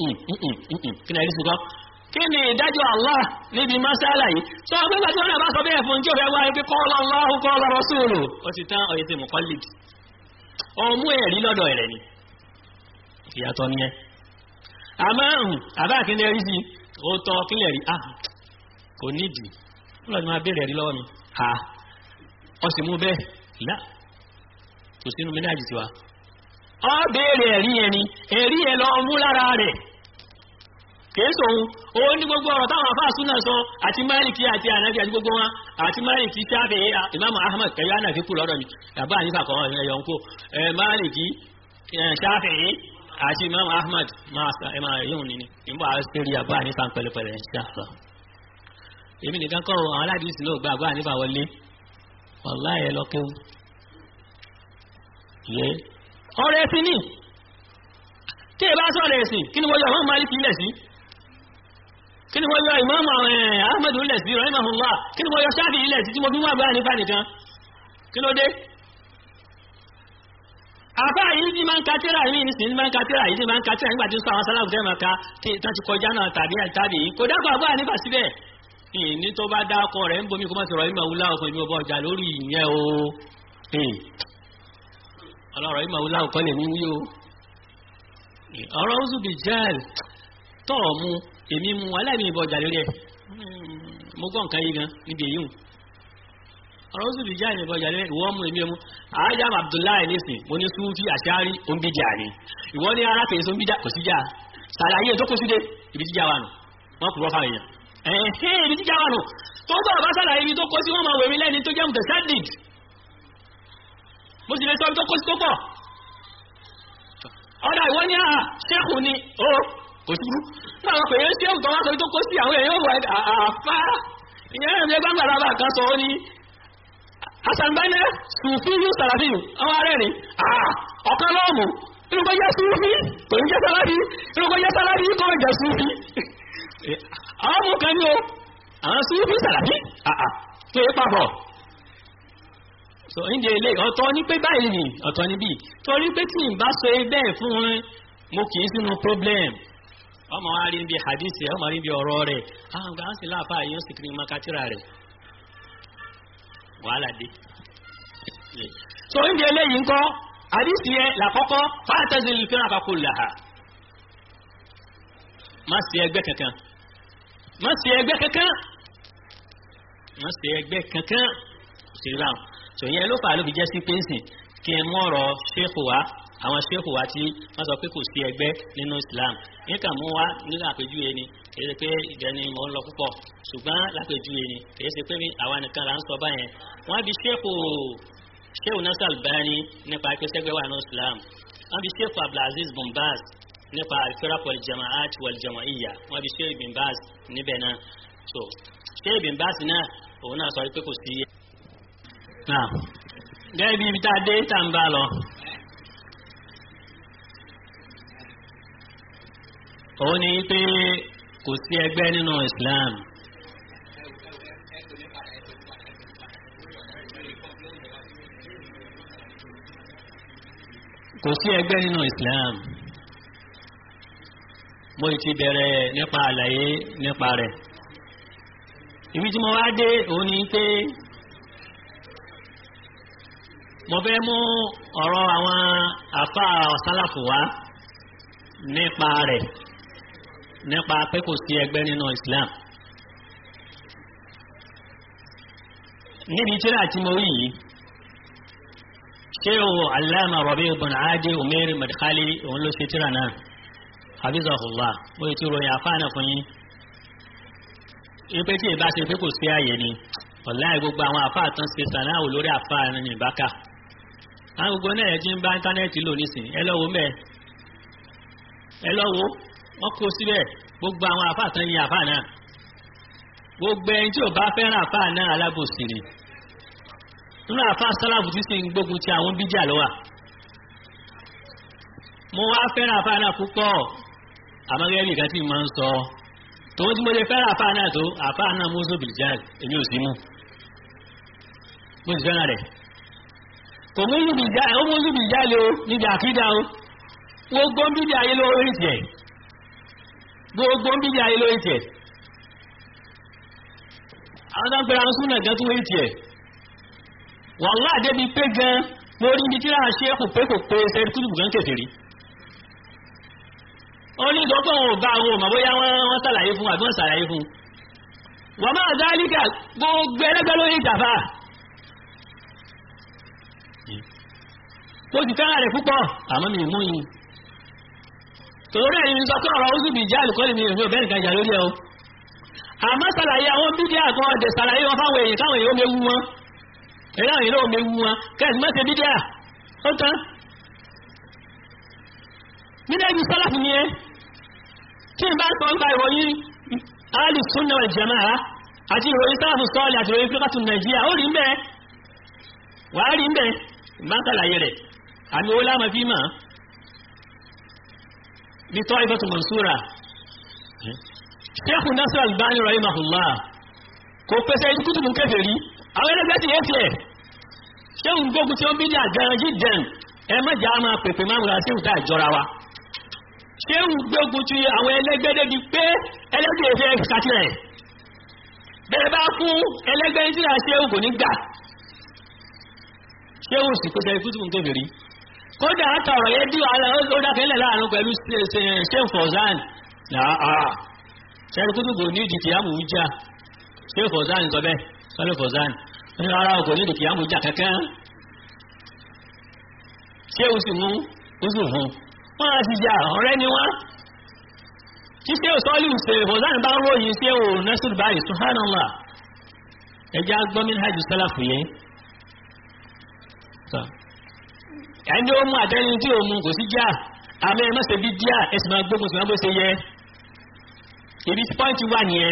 Speaker 2: kí ni rí sí kọ́ kí ni ìdájọ́ Allah níbi mẹ́sàlá yìí sọ pé gbàtí wọ́n náà bá sọ bẹ́ẹ̀ fún tí ó fẹ́ wáyé pé qala Allahu qala rasuluhu ó ti tán ọ̀yẹ́ ti mọ̀kọ́lì ọmú ẹ̀rí lọ́dọ̀ rẹ̀ ni ìyàtọ̀ ni ẹ àmọ́ àbá kí ni rí sí ó tọ́ kí lè rí ah kò nídìí wọ́n lọ́dún máa béèrè ẹ̀rí lọ́wọ́ mi ha ọ sì mú bẹ́ẹ̀ láà kò sínú mínájì tiwa. ọ béèrè ẹ̀rí yẹn ni ẹ̀rí yẹn lọ mú lára rẹ̀ kìí sòun òun ní gbogbo ọ̀rọ̀ táwọn afá súnà sọ àti máàlìkì àti ànábì àti gbogbo wọn àti máàlìkì sáfẹ̀ ìmáàmù ahmed kẹyọ ànàfi kú lọ́dọ̀ mi yàbá ànífà kan ẹ̀yọ̀ ń kó máàlìkì sáfẹ̀ àti ìmáàmù ahmed máa yóò ní ní ìmọ̀ àṣírí yàbá ànífà pẹ̀lẹ́pẹ̀lẹ́ ṣáfà èmi nìkan kọ́ àwọn aládìsí náà gba àbá ànífà wọlé wàláyé lọ́kẹ́wù yẹ ọ̀rẹ́ ẹ̀sìn ní tí ẹ bá sọ̀rọ̀ ẹ̀sìn kí ni wọ́n yọ àwọn Málíkì ilẹ̀ sí kí ni wọ́n yọ Ìmáàmù Ahmadu ilẹ̀ sí rahimahullah kí ni wọ́n yọ Ṣáfì ilẹ̀ sí tí mo fi wà bá nípa nìkan kí ló dé àbá yìí ti máa ń katira yìí ní sinmi máa ń katira yìí ti máa ń katira nígbà tí ń sọ àwọn sálàfù tẹ́ máa ka tí tán ti kọjá náà tàbí àtàbí yìí kò dákọ̀ àbá nípa síbẹ̀ ní tó bá dákọ̀ rẹ̀ ń bomi kó má sọ̀rọ̀ ìmọ̀ wúlá ọkùnrin mi ò bọ̀ ọjà lórí ìyẹn o ọlọ́rọ̀ yìí màá láwùkọ́ lè ní wí o ọ̀rọ̀ oṣù bíi jẹ́ẹ̀lì tọ́ ọ mu èmi mu aláìní ìbọn ọjà lórí ẹ̀ mo gbọ́ nǹkan yìí gan níbi èyí hù ọ̀rọ̀ oṣù bíi jẹ́ẹ̀lì ìbọn ọjà lórí ẹ̀ ìwọ mu èmi mu àájá Abdullahi nísìn mo ní sufi àṣáárí ombijà ni ìwọ ní ara kèé sombija kò sí jà sàlàyé tó kó síde ibi jíjà wà nù wọn kúrò fáwọn èèyàn ẹ̀hẹ́ ibi jíjà wà nù tó tọ́ ọ̀bá sàlàyé ibi tó kó sí wọn máa wèmí lẹ́ni tó jẹ́ mùtẹ̀sádìd mo sì lè sọ tó kó sí tó pọ̀ ọ̀dà ìwọ ní àhà ṣéèkù ni ó kò sí burú náà wọn pè é ṣéèkù tó wá sọ tó kó sí àwọn èèyàn wọ àfá ìyẹn rẹ̀ ní gbàgbà lábà kan sọ ó ní asanbẹ́lẹ̀ sùfíyù sàràfíyù àwọn arẹ́rìn ọ̀kan lọ́ọ̀mù inú kó jẹ́ sùfí kò ní jẹ́ sálábí inú kó jẹ́ sálábí kò ní jẹ́ sùfí àwọn ọmọ kan ní o àwọn sùfí sàràfí tó yẹ papọ̀ so ìdí ilé ọ̀tọ̀ ní pé báyìí ni ọ̀tọ̀ ní bí torí pé tí n bá sọ bẹ́ẹ̀ fún wọn mo kì í sínú problem ọmọ wa rí bí hadith ẹ ọmọ rí bí ọ̀rọ̀ rẹ̀ àwọn gbà ń sì láàfáà yóò sì kiri makatira rẹ̀ wàhálà dé so ìdí eléyìí ńkọ́ hadith yẹ làkọ́kọ́ fàtẹ́sì fẹ́ràn àkọ́kọ́ làhà má sí ẹgbẹ́ kankan má sí ẹgbẹ́ kankan má sí ẹgbẹ́ kankan sí ráhùn tò yẹn ló fà á ló fi jẹ́ sí pẹ́ńsìn kí ẹ mú ọ̀rọ̀ ṣéèkù wá àwọn ṣéèkù wá tí wọ́n sọ pé kò sí ẹgbẹ́ nínú Islam níkà mú wá nínú àpèjúwe ni kìí ṣe pé ìjẹni mò ń lọ púpọ̀ ṣùgbọ́n lápèjúwe ni kìí ṣe pé àwa nìkan là ń sọ báyẹn wọ́n bí ṣéèkù ṣéèkù Nasir Albani nípa ìpèsègbè wà nínú Islam wọ́n bí ṣéèkù Abdulaziz bin Baz nípa al-firaq wal-jama'at wal-jama'iyya wọ́n bí ṣéèkù bin Baz níbẹ̀ náà so ṣéèkù bin Baz náà òun náà sọ pé kò sí náà gẹ́gẹ́ bí ibi tá a dé tá ń bá lọ. òun ni pé kò sí ẹgbẹ́ nínú Islam. kò sí ẹgbẹ́ nínú Islam. mo ti bẹ̀rẹ̀ nípa àlàyé nípa rẹ̀. ibi tí mo wá dé òun ni pé mo fẹ́ mú ọ̀rọ̀ àwọn àfa sálàfù wá nípa rẹ̀ nípa pé kò sí ẹgbẹ́ nínú Islam níbi tíra tí mo rí yìí ṣé o Allama Rabi' ibn Adi Umair Madkhali òun ló ṣe tíra náà habizahullah mo ti ròyìn àfa náà fún yín ipe tí ìbá ṣe pé kò sí àyè ni ọ̀láì gbogbo àwọn àfa àtàn ṣe sànáwó lórí àfa ní ìbáka àwọn gbogbo náà ẹ̀ ti ń bá íńtánẹ́ẹ̀tì lò nísìnyí ẹ lọ́wọ́ mẹ́ẹ̀ ẹ lọ́wọ́ wọ́n kó síbẹ̀ gbogbo àwọn àfáà tán yin àfáà náà gbogbo ẹni tí ò bá fẹ́ràn àfáà náà alábòsí ni nínú àfáà sálàbù tí sì ń gbógun ti àwọn bíjà lọ́wà mo wá fẹ́ràn àfáà náà púpọ̀ àmọ́gẹ́rì kan tí mo ń sọ tòun tí mo lè fẹ́ràn àfáà náà tó àfáà náà mú sóbìlì jáde èmi ò sí mú mo sì fẹ́ràn rẹ̀ kò mú sóbìlì jáde o níbi àkídà o gbogbo ń bíjà ayé lórí tiẹ̀ gbogbo ń bíjà ayé lórí tiẹ̀ àwọn tó ń pera súnà gan tún lórí tiẹ̀ wàhálà débi pé gan mo rí ibi tí láà ṣe kò pé kò pé ṣe kúrò gan kẹfìrí ó ní ìdọ́gbọ̀n wọn ò bá àwọn òmà bóyá wọ́n ṣàlàyé fún àbí wọ́n ṣàlàyé fún wọ́n máa dálíkà gbogbo ẹlẹ́gbẹ́ lórí ìtàfà mo sì fẹ́ràn rẹ̀ púpọ̀ àmọ́ mi mú yín torí ẹ̀yin sọ pé ọ̀rọ̀ oṣù bíi jáàlù kọ́lé mi ò ní ọ̀bẹ́ nìkan jà lórí ẹ̀ o àmọ́ ṣàlàyé àwọn bídíà kan ọ̀dẹ̀ ṣàlàyé wọn fáwọn èèyàn káwọn èèyàn méwu wọn èèyàn àwọn èèyàn méwu wọn kẹ́sì má ṣe bídíà ó tán nílẹ̀ ibi sálàfù ni ẹ tí n bá sọ nípa ìròyìn alì sunna wal jamaa àti ìròyìn sálàfù sọ́ọ̀lì àti ìròyìn fúlọ́kàtù nàìjíríà ó rí ń bẹ́ẹ̀ wàá rí ń bẹ́ẹ̀ ìbá ṣàlàyé rẹ̀ àmì owó láàmà fi máa bí tọ́ ìfẹ́tù mansura Sheikh Nasir Albani rahimahullah kò pèsè ìdíkùtùmù kèfèrí àwọn ẹlẹ́gbẹ́ ti yẹ́ tiẹ̀ ṣéhùn gbógun tí ó ń bí ní àgbẹ̀rẹ̀ jíjẹun ẹ mẹ́jà máa pèpè máa múra sí ìta ìjọra wa ṣéhùn gbógun tí àwọn ẹlẹ́gbẹ́ débi pé ẹlẹ́gbẹ́ ìfẹ́ kàtìrẹ̀ bẹ́ẹ̀ bá fún ẹlẹ́gbẹ́ tí a ṣéhùn kò ní gbà ṣéhùn sì pèsè ìdíkùtùmù kèfèrí kódà àtàrọ̀ yẹ́ bí ó dákẹ́lẹ̀ láàrin pẹ̀lú ṣéhùn fọ̀zán ṣẹ́rù kútùbù ní ìdí kìyàmù jà ṣéhùn fọ̀zán sọ bẹ́ẹ̀ sọ́lẹ̀ fọ̀zán ní ara ọkọ̀ ní ìdí kìyàmù jà kẹ́kẹ́ ṣéhùn sì mú ó sì hùn wọ́n á sì jà ọ̀rẹ́ ni wọ́n tí ṣéhùn sọ́lì ṣe fọ̀zán bá ń ròyìn ṣéhùn nẹ́sùn báyìí subhanallah ẹjá gbọ́mìn hajj sálàfù yẹn ẹni ó mú àtẹni tí ó mú kò sí já àmì ẹ mọ́sẹ̀ bí díà ẹsùn máa gbógun sí wọn bó ṣe yẹ ibi pọ́ǹtì wà nìyẹn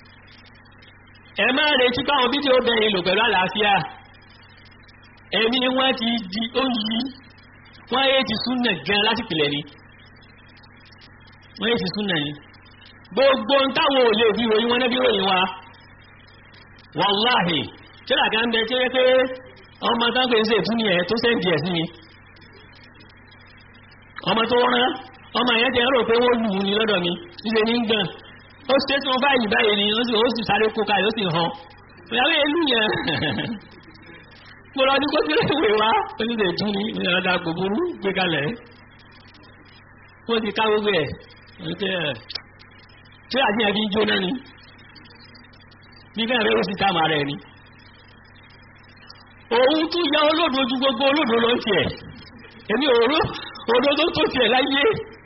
Speaker 2: ẹ máa retí káwọn fídíò bẹ̀rẹ̀ lò pẹ̀lú àlàáfíà ẹ̀mí wọ́n ti di ó yí wọ́n yé ti súnà gan láti pìlẹ̀ ni wọ́n yé ti súnà ni gbogbo ń táwọn ò lè fi ròyìn wọn náà fi ròyìn wa wàláhì tí làgá ń bẹ tí ó yẹ pé ọmọ táǹpẹ̀ ń ṣe ìtúni ẹ̀ tó sẹ́ǹdì ẹ̀ sí mi ọmọ tó rán ọmọ yẹn ti rò pé wọ́n lù ú ní lọ́dọ̀ mi ṣíṣe ní gbọ̀n ó ṣe tí wọ́n báyìí báyìí ni ó sì ó sì sáré kó kalẹ̀ ó sì hàn ìyàwó ìlú yẹn mo lọ ní kó tí ìwé wá ó sì lè tún ní ìrọ̀dà kò burú gbé kalẹ̀ wọ́n ti ká gbogbo ẹ̀ tí àti ẹ̀ fi ń jóná ni bí bẹ́ẹ̀ rẹ̀ ó sì tá màá rẹ̀ ni òun tún ya olódo ju gbogbo olódo lọ tiẹ̀ èmi òró òdodo tó tiẹ̀ láyé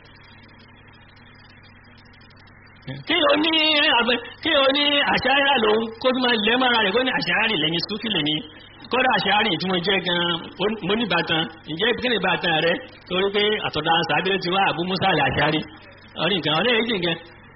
Speaker 2: kí o ní àbẹ kí o ní àṣàyà lòun kó tó máa lẹ́ mọ́ra rẹ̀ kó ní àṣàyà lẹ́ni súfì lẹ́ni kọ́dà àṣàyà tí mo jẹ́ gan mo ní bàtàn ǹjẹ́ kí ni bàtàn rẹ torí pé àtọ̀dá sàbílẹ̀ ti wá àbú musa àlẹ́ àṣàyà ọ̀rí nǹkan ọ̀lẹ́ èjì nǹkan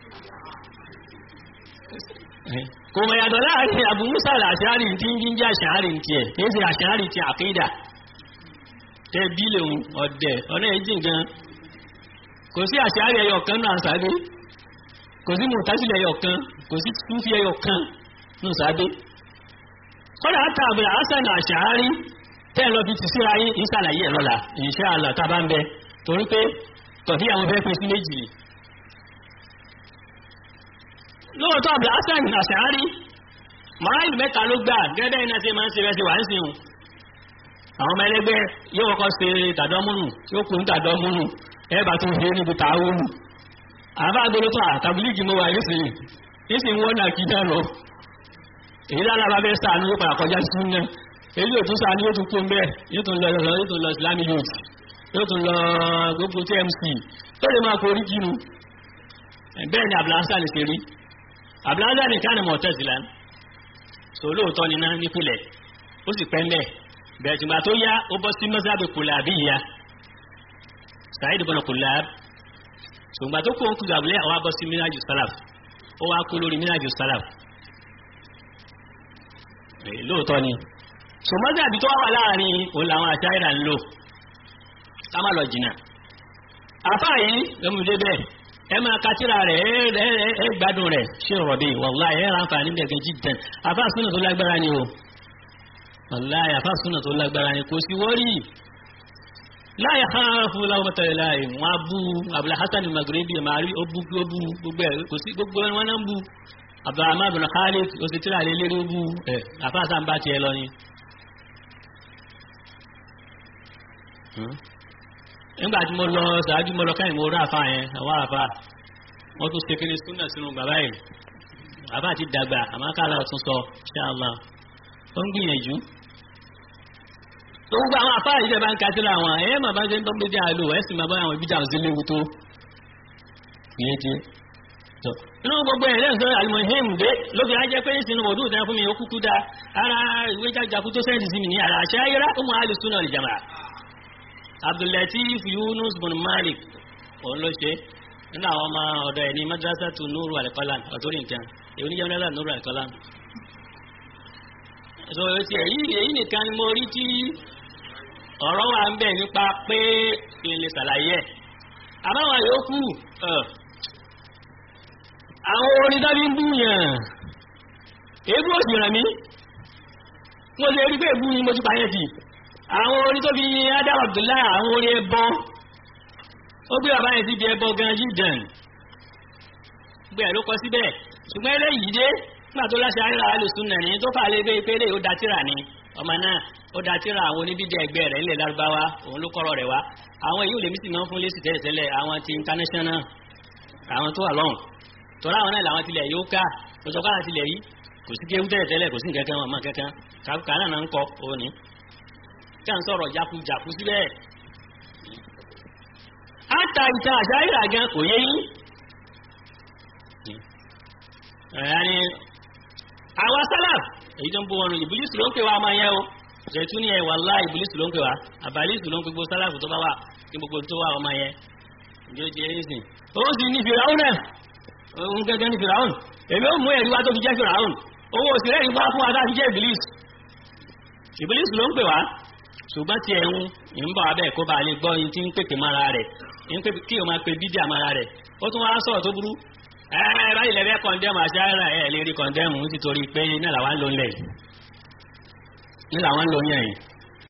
Speaker 2: kò mọ̀ yàtọ̀ láàrin àbú musa àlẹ́ àṣàyà tí ń jẹ́ àṣàyà tiẹ̀ kì í ṣe àṣàyà ti àkídà tẹ bílẹ̀ òun ọ̀dẹ̀ ọ̀nà èjì nǹkan kò sí àṣàyà ẹyọ kan náà sàbí kò sí mùtásílẹ̀ ẹyọ kan kò sí túnfí ẹyọ kan ní sàbí kọ́dà àtàbẹ̀ àṣàna àṣàárí tẹ́ lọ fi ti síra yín ìsàlàyé ẹ̀ lọ́la insha Allah tá bá ń bẹ torí pé tọ̀fí àwọn fẹ́ pín sí méjì lóòótọ́ àbẹ̀ àṣàna àṣàárí máìlì mẹ́ta ló gbà gẹ́gẹ́ iná tí máa ń ṣe rẹ̀ sí wà ń sìn àwọn ọmọ ẹlẹ́gbẹ́ yóò kọ́kọ́ ṣe tàdọ́múnù yóò kún tàdọ́múnù ẹ bá tún ṣe níbi tààwùnù àbá agbolo tó àtàbílíìgì mọ́ wa nísìnyí nísìnyí wọ́n náà kí náà lọ èyí lára bá fẹ́ sàánú yóò padà kọjá sí náà èyí yóò tún sàánú yóò tún kó mbẹ́ yóò tún lọ yóò tún lọ islami youth yóò tún lọ gbogbo tmc tó lè máa korí kínu bẹ́ẹ̀ ni abdulhasa lè ṣe rí abdulhasa ní kánà mọ̀ tẹ̀sílá so lóòótọ́ ni náà nípìnlẹ̀ ó sì pẹ́ mbẹ́ bẹ̀rẹ̀ tìgbà tó yá ó bọ́ sí mọ́sáàbì kùlàbí yá sàyid bọ́nà kùlàbí ṣùgbọ́n tó kó ń kú gàbúlẹ̀ àwọn abọ́ sí mínàjù sálàf ó wá kó lórí mínàjù sálàf lóòótọ́ ni ṣùgbọ́n àbí tó wà láàrin òun làwọn àṣàyẹ̀dà ń lò ká má lọ jìnnà àfá yìí lọ́mọdé bẹ́ẹ̀ ẹ máa katira rẹ̀ ẹ gbádùn rẹ̀ ṣé rọ̀bì wàláhì ẹ ránfà ní gẹ̀gẹ̀ jìdàn àfá súnà tó lágbára ni o wàláhì àfá súnà tó lágbára ni kò sí wọ́rí láyé khafu lawmata laim wọn abú abúlé hasan magrebi mari ó bú ó bú gbogbo ẹ kò sí gbogbo ẹ wọn náà ń bú abdulrahman bin khalid ó sì tíra lé lérí ó bú ẹ àfáàsá ń bá tiẹ̀ lọ ni. nígbà tí mo lọ ṣáájú mo lọ káyìn mo rí àfa yẹn àwọn àfa wọn tún ṣe kíni súnà sínú bàbá yìí àfa ti dàgbà àmọ́ káàlà ọ̀tún sọ ṣáàlà ó ń gbìyànjú gbogbo àwọn afárá yìí bá ń ka síra wọn ẹ̀yẹ́ màá bá ń ṣe ń tọ́ bí díẹ̀ àlò ẹ̀ sì máa bá àwọn ibi dáhùn sí léwu tó ìyẹn ti tọ́ inú gbogbo ẹ̀ lẹ́yìn sọ́rọ̀ alimohim dé lóbi ajẹ́ pé sínú òdù ìtàn fún mi ó kúkú dá ara ìwé jájakú tó sẹ́ǹtì sí mi ní ara àṣẹ ayéra ó mọ alùsùnà ìjàmà abdullatif yunus bin malik òun ló ṣe nínú àwọn ọmọ ọ̀dọ̀ ẹ̀ ní madrasa tu nuru alikalam ọ̀tọ́rì nǹkan èyí ní jẹ́mílẹ́sà nuru alikalam so èyí èyí nìkan ni mo rí tí ọ̀rọ̀ wà ń bẹ̀ nípa pé kí n lè ṣàlàyé ẹ̀ àbáwọn yòókù àwọn orin tó bí ń búyàn èébú òsì rẹ̀ mí mo ṣe rí pé èébú ni mo ti pààyàn sí àwọn orin tó fi adam abdullahi àwọn orin ẹbọ ó gbé bàbá yẹn sí ibi ẹbọ gan yìí dàn gbé ẹ̀ ló kọ síbẹ̀ ṣùgbọ́n eléyìí dé nígbà tó láṣẹ àríra alùsùn nà ní tó fà lé gbé pé lè ó da tíra ni ọmọ náà ó da tíra àwọn oníbídẹ ẹgbẹ́ rẹ̀ ńlẹ̀ lárúbáwá òun ló kọ́rọ̀ rẹ̀ wá àwọn èyí ò lè mí sì máa ń fún lésì tẹ́lẹ̀ tẹ́lẹ̀ àwọn ti international àwọn tó wà lọ́hùn tọ́lá àwọn náà làwọn tilẹ̀ yóò ká lọ́sọ̀ káà tilẹ̀ yìí kò sí kéwú tẹ́lẹ̀ tẹ́lẹ̀ kò sí nǹkan kan ọmọ kankan kàkà náà náà ń kọ òní kí à ń sọ̀rọ̀ jakujaku síbẹ̀ àtà ìta àṣà ìrà gan kò yé yín ẹ̀yani àwọn sálàf èyí tó ń bó wọn ìbílísì ló ń pè wá ọmọ yẹn o ṣètú ni ẹ wàllá ìbílísì ló ń pè wá àbálísì ló ń pè gbogbo sálàf tó bá wà kí gbogbo tó wà ọmọ yẹn ìdí ó jẹ ẹyìn ó sì ní fìràún náà òun gẹ́gẹ́ ní fìràún èmi ó mú ẹ̀rí wá tó fi jẹ́ fìràún owó òsì rẹ̀ ìgbà fún wa láti jẹ́ ìbílísì ìbílísì ló ń pè wá ṣùgbọ́n tí ẹ̀hún ń bọ̀ abẹ́ kó bá lè gbọ́ yín tí ń pèpè mára rẹ̀ kí o máa pe bídíà mára rẹ̀ ó tún wá sọ̀rọ̀ tó burú ẹ báyìí lẹ́fẹ́ kọ̀ndẹ́mù àṣàrà ẹ̀ lè rí kọ̀ndẹ́mù nítorí pé náà làwa ń lò ńlẹ̀ ní làwọn ń lò yẹn yìí